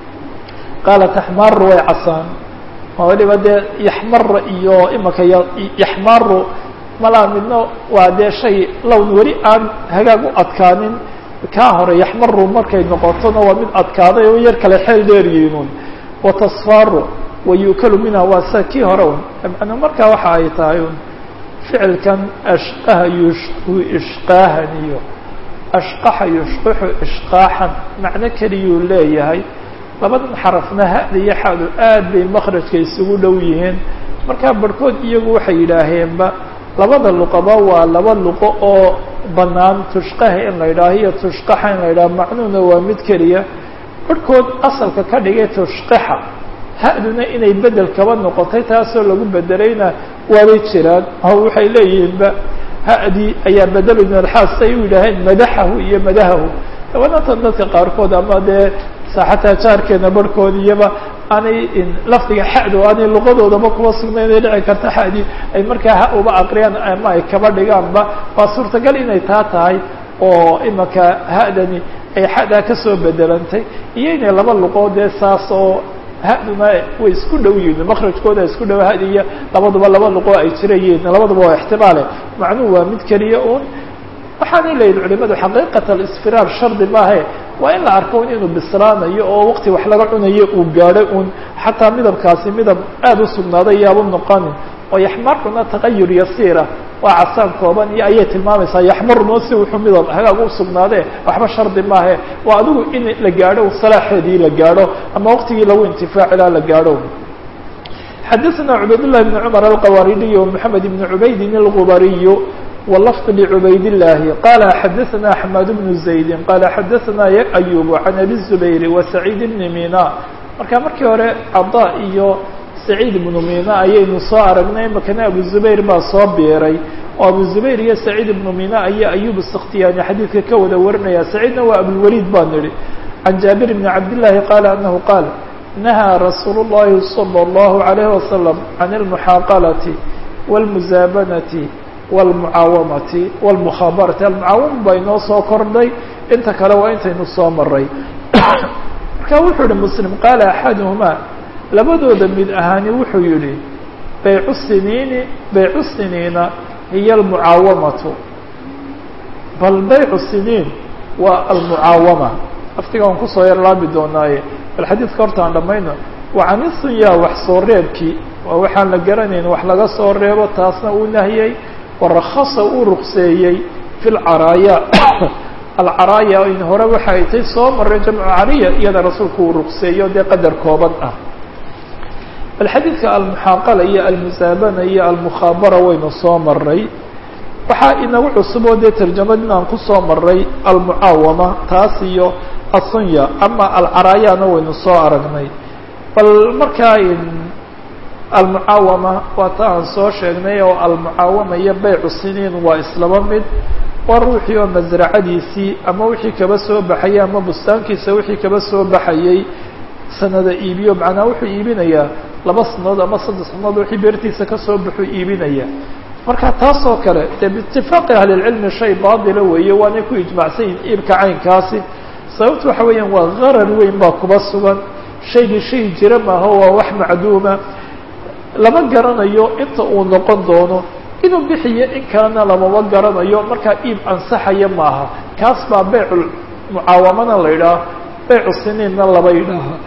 qaala taxmaaru way casaan waliba dee yaxmara iyo imanka yaxmaaru malaa midna waa dee shay lown weli aan hagaag u adkaanin kaa hore yaxmaru markay noqotona waa mid adkaaday oo yar kale xeel dheeryihiinun watasfaaru wayukalu minha waa sida kii hore un macnaa markaa waxa ay tahay un ficilkan ashqaha yushqu ishqaahan iyo ashqaxa yushqixu ishqaaxan macno keliyuu leeyahay labadan xarafna hada iyo xadu aad bay makrajka isugu dhow yihiin markaa barhkood iyagu waxay yidhaaheenba labada luqaba waa laba luqo oo banaan tushqaha in la yidhaaho iyo tushqaxa in la yidhaho macnuhuna waa mid keliya barhkood asalka ka dhigay tushqixa ha-duna inay bedel kaba noqotay taasoo lagu bedelayna waabay jiraan oo waxay leeyihiinba ha-dii ayaa bedelu min alxaas say u yidhaaheen madaxahu iyo madahahu dabanatan dadka qaarkood ama dee xataa jaarkeena barhkood iyaba aanay lafdiga xado aanay luqadoodaba kuba sugnayn ay dhici karta xadii ay markaa ha uba aqriyaan ama ay kaba dhigaanba waa suurtagal inay taa tahay oo imanka ha-dani ay xadaa kasoo bedelantay iyo inay laba luqood dee saas oo ha-duna way isku dhow yihiin makrajkooda isku dhow hadi iyo labaduba laba luqoo ay jirayiin labaduba waa ixtimaale macnuhu waa mid keliya un waxaanay leeyihin culimadu xaqiiqat alisfiraar shardi maahe waa in la arko un inuu bislaanayo oo waqti wax laga cunayo uu gaadho un xataa midabkaasi midab aada u sugnaaday yaabu noqonin oo yaxmaruna taqayur yasiira waa casaan kooban iyo ayay tilmaamaysaa yaxmaruna si wuxuu midab hagaag u sugnaadee waxba shardi maahe waa adigu in la gaadho salaaxeedii la gaadho ama waqtigii lagu intifaacilaa la gaadho xadaثna cubayd لlah بn cmr alqawaridiy ومحamed بn cubaydin اlgubariy wlfظ لcubayd الlahi qala xadaثna axmed bn زaydi qala xadaثna ayub can abi الزubayr وسacيid bn mina marka markii hore cada iyo saciid ibnu mina ayaynu soo aragnay makana abu zubayr baa soo biiray oo abu zubayr iyo saciid ibnu mina ayaa ayub اsktiyaani xadiidka ka wada warinaya saciidna waa abulwaliid baan idhi can jaabir bni cabdالlahi qala anahu qaal nahaa rasuul الlahi salى الlahu عalayه wasalam can اlmuxaaqalati wاlmusaabanati wاlmucaawamati wاlmukhabarati almucaawama baa inoo soo kordhay inta kale waa intaynu soo maray marka wuxuu yihi muslim qaala axaduhumaa labadooda mid ahaani wuxuu yihi baycu siniini baycu siniina hiya almucaawamatu bal baycu siniin waa almucaawama aftiga aan kusoo yar laabi doonaaye bal xadiidka horta aan dhamayno wacanisunyaa wax soo reebkii waa waxaan la garanayn wax laga soo reebo taasna uu nahiyey warakasa uu ruqseeyey fi lcaraaya alcaraaya in hore waxa ay tay soo maray jamcu cariya iyada rasuulku uu ruqseeyo dee qadar kooban ah bal xadiidka almuxaaqala iyo almusaabana iyo almukhaabara waynu soo maray waxaa inagu cusuboo dee tarjamad inaan kusoo maray almucaawama taas iyo asunya ama alcaraayana waynu soo aragnay bal markaa almucaawama waa ta aan soo sheegnay oo almucaawama iyo baycu siniin waa islaba mid waa ruuxii oo masracadiisii ama wixii kaba soo baxayay ama bustaankiisa wixii kaba soo baxayay sanada iibiyo macnaa wuxuu iibinayaa laba sanadood ama saddex sanadood wixii beertiisa kasoo baxuu iibinaya marka taas oo kale dee biitifaaqi ahlilcilmi shay baatila weeye waanay ku ijmacsan yihin iibka caynkaasi sababtu waxa weeyaan waa qarar weyn baa kuba sugan shaygii shay jira maaha waa wax macduuma lama garanayo inta uu noqon doono inuu bixiyo in kalena lamama garanayo markaa iib ansaxaya maaha kaas baa beycu mucaawamana la yidhaaha beycu siniinna laba yidhaaha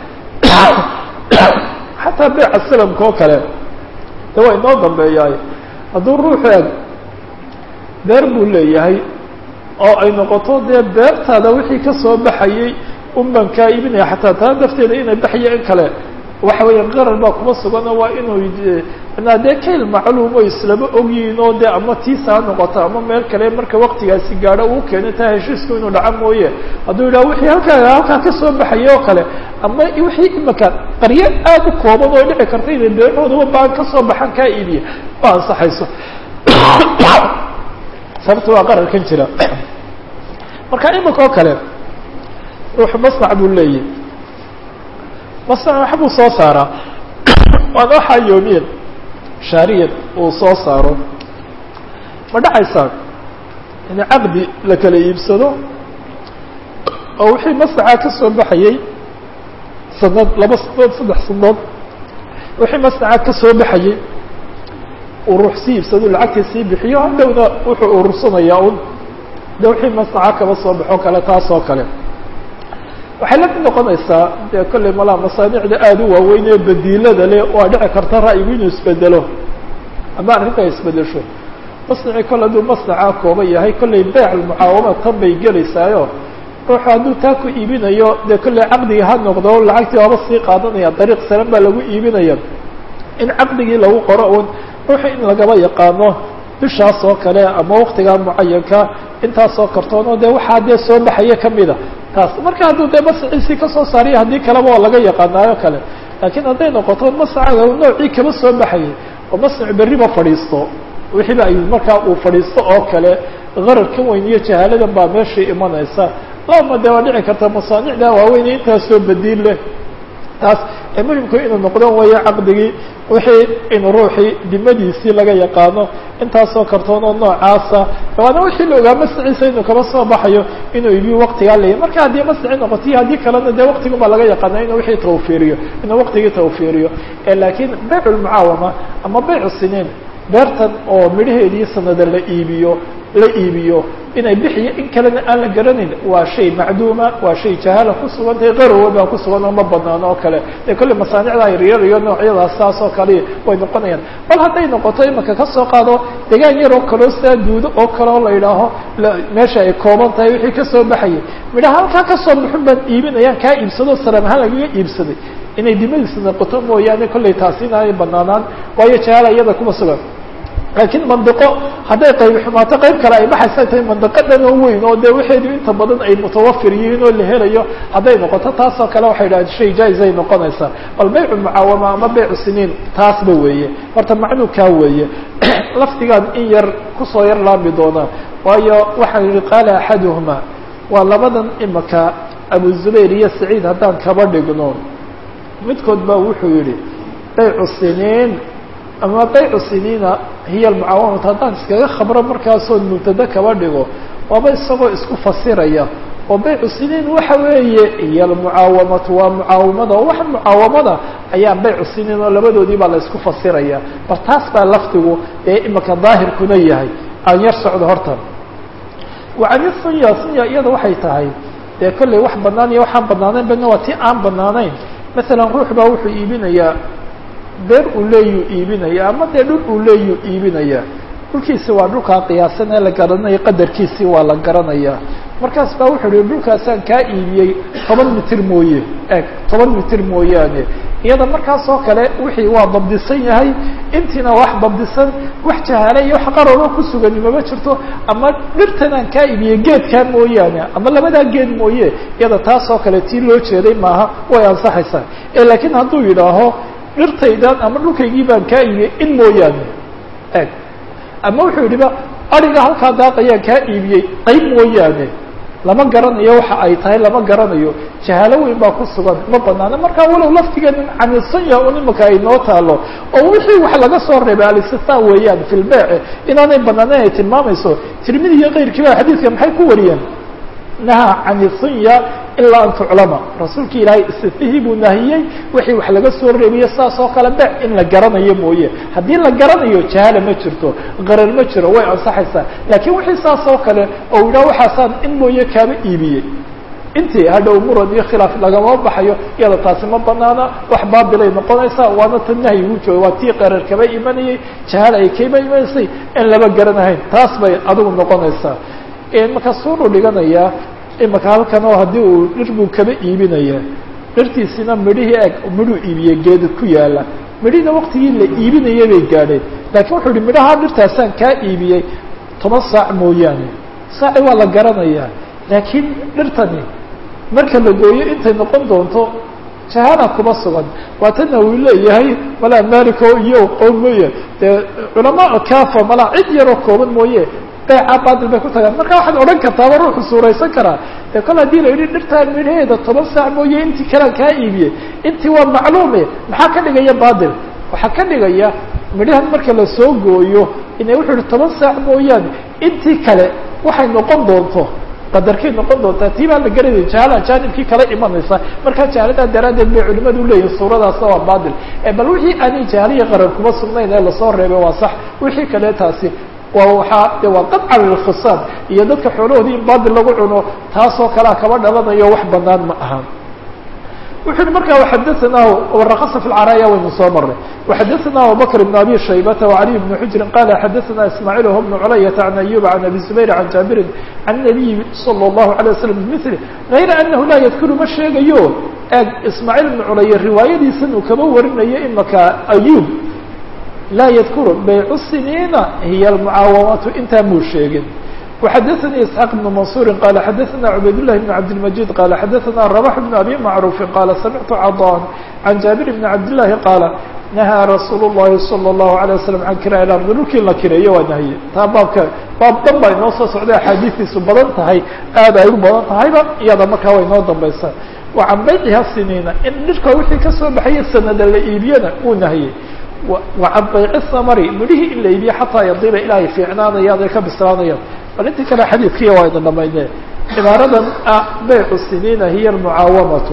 xataa beyca salamka oo kale de waa inoo dambeeyaay hadduu ruuxu eg beer buu leeyahay oo ay noqoto dee beertaada wixii kasoo baxayey unban kaa iibinaya xataa taa dafteeda inay baxaya in kale waxa weeya qarar baa kuma suganoo waa inuu manaa dee kayl macluumo islama ogyihiin oo dee ama tiisa ha noqoto ama meel kale marka waktigaasi gaadho uu keeno taa heshiisku inuu dhaco mooye hadduu yidhaha wixii halkaa halkaa kasoo baxaya oo kale ama wixii imaka qaryo aad u kooban oo dhici karta inay beerahoodaba baan kasoo baxan kaa iibiya ma ansaxayso sababta waa qararkan jira marka imika oo kale ruuxu masnac buu leeyahy masnac waxbuu soo saaraa waana waxaa yoomiyan shaariyan uu soo saaro ma dhacaysaa in caqdi la kala iibsado oo wixii masnacaa ka soo baxayey sanad laba sanadood saddex sanadood wixii masnacaa ka soo baxayey uu ruux sii iibsado lacagtii sii bixiyo hadhowna wuxuu urursanayaa un de wixii masnaca kaba soo baxo kale taas oo kale waxay la mid noqonaysaa dee kolley malaa masaanicda aada u waaweyn ee badiilada leh waa dhici karta ra'yigu inuu isbedelo ama arrinta ay isbedesho masnacii kole hadduu masnacaa kooban yahay kolley beyc almucaawama tan bay gelaysaayo ruuxu hadduu taa ku iibinayo dee kolley caqdigii ha noqdo lacagtii waaba sii qaadanaya dariiq salan baa lagu iibinaya in caqdigii lagu qoro un ruuxu in lagaba yaqaano bishaas oo kale ama waktigaa mucayanka intaasoo kartoonoo dee waxaa dee soo baxaya kamida taas marka hadduu dee masciisii kasoo saariya haddii kaleba oo laga yaqaanaayo kale laakiin hadday noqoto mascaga noocii kaba soo baxayay oo masnac berriba fadhiisto wixiiba ay markaa uu fadhiisto oo kale qararkan weyn iyo jahaaladan baa meeshii imanaysa lama dee waa dhici karta masaanicda waaweyn intaasoo badiil leh taas ee muhimku inuu noqdo weeye caqdigii wixii in ruuxii dimadiisii laga yaqaano intaasoo kartoon oo noocaasa waana wixii la ogaa masciisa inuu kaba soo baxayo inuu ibiyo waktigaa leeyahy marka haddii masci noqoto iyo haddii kalena dee waktigun baa laga yaqaana inuu wixii tawfiiriyo inuu waktigii tawfiiriyo laakiin beyc lmucaawama ama beyc siniin beertan oo midhaheedii sanada la iibiyo la iibiyo inay bixiyo in kalena aan la garanayn waa shay macduuma waa shay jahaala ku sugantahay qarowa baa ku sugan oo ma banaano oo kale dee kolley masaanicda yaryar iyo noocyadaas saas oo kale way noqonayaan bal hadday noqoto imaka kasoo qaado degaan yar oo kaleo sidaa duudo oo kale oo la yidhaaho meesha ay kooban tahay wixii kasoo baxayay midhaha halkaa kasoo baxun baan iibinayaan kaa iibsado salam ahaan lagaga iibsaday inay dimadiisa noqoto mooyaane kolley taasi inaanay banaanaan waayo jahaala iyada kuma sugan laakiin mandiqo hadday qayb xumaato qayb kale ay baxaysa tahay mandiqo dhan oo weyn oo dee waxeedu inta badan ay mutawafir yihiin oo la helayo hadday noqoto taasoo kale waxay idhahdeen shay jaa-is ay noqonaysaa bal beycu mucaawama ama beycu siniin taasba weeye horta macnuu kaa weeye lafdigaan in yar kusoo yar laami doonaa waayo waxaan yihi qaala axaduhuma waa labadan imaka abu zubayr iyo saciid haddaan kaba dhigno midkood baa wuxuu yihi beycu siniin ama baycu siniina hiya almucaawamatu haddaan iskaga khabro markaasoon mubtada kaba dhigo waaba isagoo isku fasiraya oo baycu siniin waxa weeye hiya almucaawamatu waa mucaawamada oo waxa mucaawamada ayaa baycu siniin oo labadoodii baa la isku fasiraya bal taas baa lafdigu ee imaka daahirkuna yahay aan yar socdo horta wacani sunya sunya iyada waxay tahay dee kolley wax banaan iyo waxaan banaanayn bana waa ti aan banaanayn masalan ruux baa wuxuu iibinayaa beer uu leeyuu iibinaya ama dee dhul uu leeyuu iibinaya dhulkiisi waa dhulkaa qiyaasan ee la garanaya qadarkiisii waa la garanaya markaas baa wuxuu ihi dhulkaasaan kaa iibiyey toban mitir mooye eg toban mitir mooyaane iyada markaas oo kale wixii waa dabdisan yahay intiina wax dabdisan wax jahaale iyo wax qararo ku sugani mama jirto ama dhirtanaan kaa iibiyey geedkaa mooyaane ama labadaa geed mooye iyada taas oo kale tii loo jeeday maaha way ansaxaysaa laakiin hadduu yidhaaho dhirtaydan ama dhulkaygii baan kaa iibiyey in mooyaane eg ama wuxuu yidhiba ariga halkaa daaqayaan kaa iibiyey qayb mooyaane lama garanayo waxa ay tahay lama garanayo jahaalo weyn baa ku sugan ma banaana markaa walow laftigeed caniisanya un imaka ay noo taalo oo wixii wax laga soo reebay alistisna weeyaan fi lbeyce inaanay banaaneyn ay tilmaamayso tirmidi iyo keyrkii ba xadiidka maxay ku wariyeen naha caniisinya ilaa an tuclama rasuulki ilaahay istifihii buu nahiyey wixii wax laga soo reebiye saas oo kale bec in la garanayo mooye haddii la garanayo jahaala ma jirto qarar ma jiro way ansaxaysaa laakiin wixii saas oo kale oo yidhaha waxaasaan in mooye kaaba iibiyey intii hadhow murad iyo khilaaf lagama baxayo iyada taasi ma banaana wax baabilay noqonaysaa waana ta nahyigu jooga waa tii qarar kaba imanayey jahaala ay kaba imanaysay in laba garanahayn taas bay adigu noqonaysaa imaka suuruu dhiganayaa imaka halkan oo haddii uu dhir buu kaba iibinaya dhirtiisina midhihii eg midhuu iibiyey geeda ku yaala midhihina waktigii la iibinayay bay gaadheen laakiin wuxuu yihi midhaha dhirtaasaan kaa iibiyey toban saac mooyaane saaci waa la garanayaa laakiin dhirtani marka la gooyo intay noqon doonto jahaala kuma sugan waatana uu leeyahay malaa maliko iyo qoom mooye dee culamaa kafa malaa cid yaroo kooban mooye beeca baadil bay ku tagaan marka waxaad odhan kartaaba ruuxu suuraysan karaa dee kol haddii la yidhi dhirtaa midhaheeda toban saac mooye intii kalaan kaa iibiyey intii waa macluume maxaa ka dhigaya baadil waxaa ka dhigaya midhahan marka lasoo gooyo ina wuxuu yihi toban saac mooyaane intii kale waxay noqon doonto qadarkay noqon doontaa tii baa la garanaya jahala jaanibkii kala imanaysa markaa jahalada daraaddeed bay culimadu leeyihin suuradaasna waa baadil bal wixii aanay jahaliya qarar kuma sugnayn ee lasoo reebay waa sax wixii kale taasi waa waaa de waa qadca lilkhisaam iyo dadka xoolahoodii in baadil lagu cuno taasoo kalea kaba dhalanayo wax banaan ma aha wuxu uhi marka xadaanah waraqasa fi lcaraaya waynu soo maray waxadaana abubakr bn abi shaybata wacaliy bni xujrin qala xadaana ismaaciil wh bnu culayata can ayuba can abi zubayr can jaabirin can nabiyi salى اllahu alay waslam bimili gayra anahu laa yadkuru ma sheegayo eeg ismaaciil bnu culaya riwaayadiisan uu kaba warinayo imaka ayub laa yadkuru baycu siniina hiya almucaawamatu intaa muu sheegin وxadثnي اسحاq بن منصور qال xadثna عbayd للh بن عبدالمجيد qال xadثna رباح بن أbي معروف qال سمعت cضاn عن جابر بن عبد اللhi qاaل نahىa رasuul الlahi صلى الله عليه وسلم عan kirاء الأرض dhulkii la kireeyo waa nahye taa baabka baab dan ba inoo soo socday axaadiistiisu badan tahay aad ay u badan tahayba iyada markaa way noo dambaysaa وcan bayciha siniina in dhirka wixii kasoo baxaya sanada la iibiyana uu nahye وcan bayci samri midhihii in la iibiyo xataa yadiba ilaa ay fiicnaanayaan ay ka bislaanayaan bal intii kale xadiidkiiya waa idin dhamayne cibaaradan ah baycu siniina hiya almucaawamatu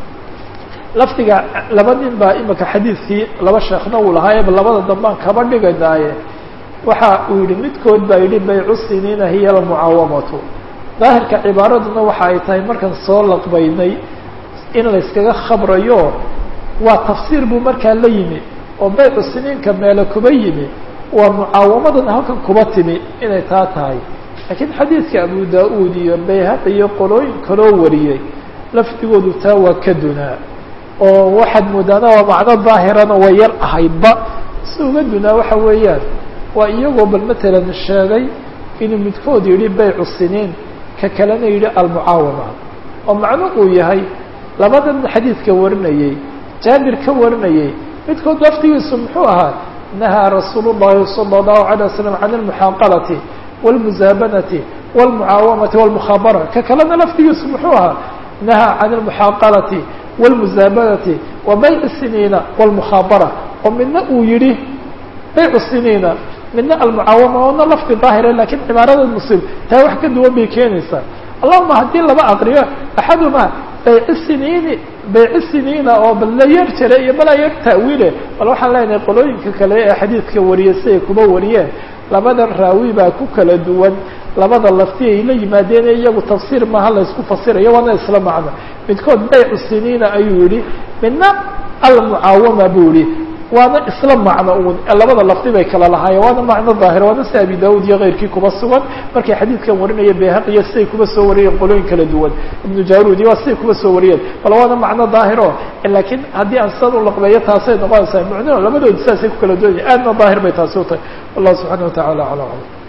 lafdiga laba nin baa imika xadiidkii laba sheekhna uu lahaayeba labada dambaan kaba dhiganaaye waxa uu yihi midkood baa yihi baycu siniina hiya almucaawamatu daahirka cibaaraduna waxa ay tahay markaan soo laqbaynay in layskaga khabrayo waa tafsiir buu markaa la yimi oo baycu siniinka meele kuba yimi waa mucaawamadan halkan kuba timi inay taa tahay laakiin xadiidka abu da-uud iyo bayhaq iyo qolooyin kaloo wariyey lafdigoodu taa waa ka dunaa oo waxaad moodaana waa macno daahirana way yar ahaydba si uga dunaa waxa weeyaan waa iyagoo bal matalan sheegay inuu midkood yidhi baycu siniin ka kalena yidhi almucaawama oo macno uu yahay labadan xadiidka warinayey jaabir ka warinayey midkood laftigiisu muxuu ahaa nahaa rasuul الlahi salى الlahu عalيه waslm can اlmuxaaqalati wاlmuzaabanati wاlmucaawamati wاlmukhaabara ka kalena laftigiisu muxuu ahaa nahaa can اlmuxaaqalati wاlmuzaabanati wa bayc siniina wاlmukhaabara oo midna uu yihi baycu siniina midna almucaawama oona lafdi daahira lakin cibaarada muslim taa wax ka duwan bay keenaysaa allahuma haddii laba aqriyo axaduma bayci siniini bayci siniina oo bal la yar jira iyo balaa yar ta'wiile bal waxaan leenahay qolooyinka kale ee xadiidka wariyay siday kuba wariyeen labada raawi baa ku kala duwan labada lafti ay la yimaadeen iyagu tafsiir maaha laysku fasirayo waana isla macno midkood baycu siniina ayuu yihi midna almucaawama buu yihi waana isla macno un labada lafdi bay kala lahaayeen waana macno daahir waana si abi daud iyo keyrkii kuba sugan markay xadiidkan warinaya bayhaqiyo siday kuba soo wariyeen qolooyin kala duwan ibnu jarudi waa siday kuba soo wariyeen bal waana macno daahiro lakiin haddii aan sidan u laqbeeyo taasay noqonaysaa mucnino labadoodi saasay ku kala duwan yahin aadna daahir bay taasi u tahay wallahu subxana wa tacala ala alam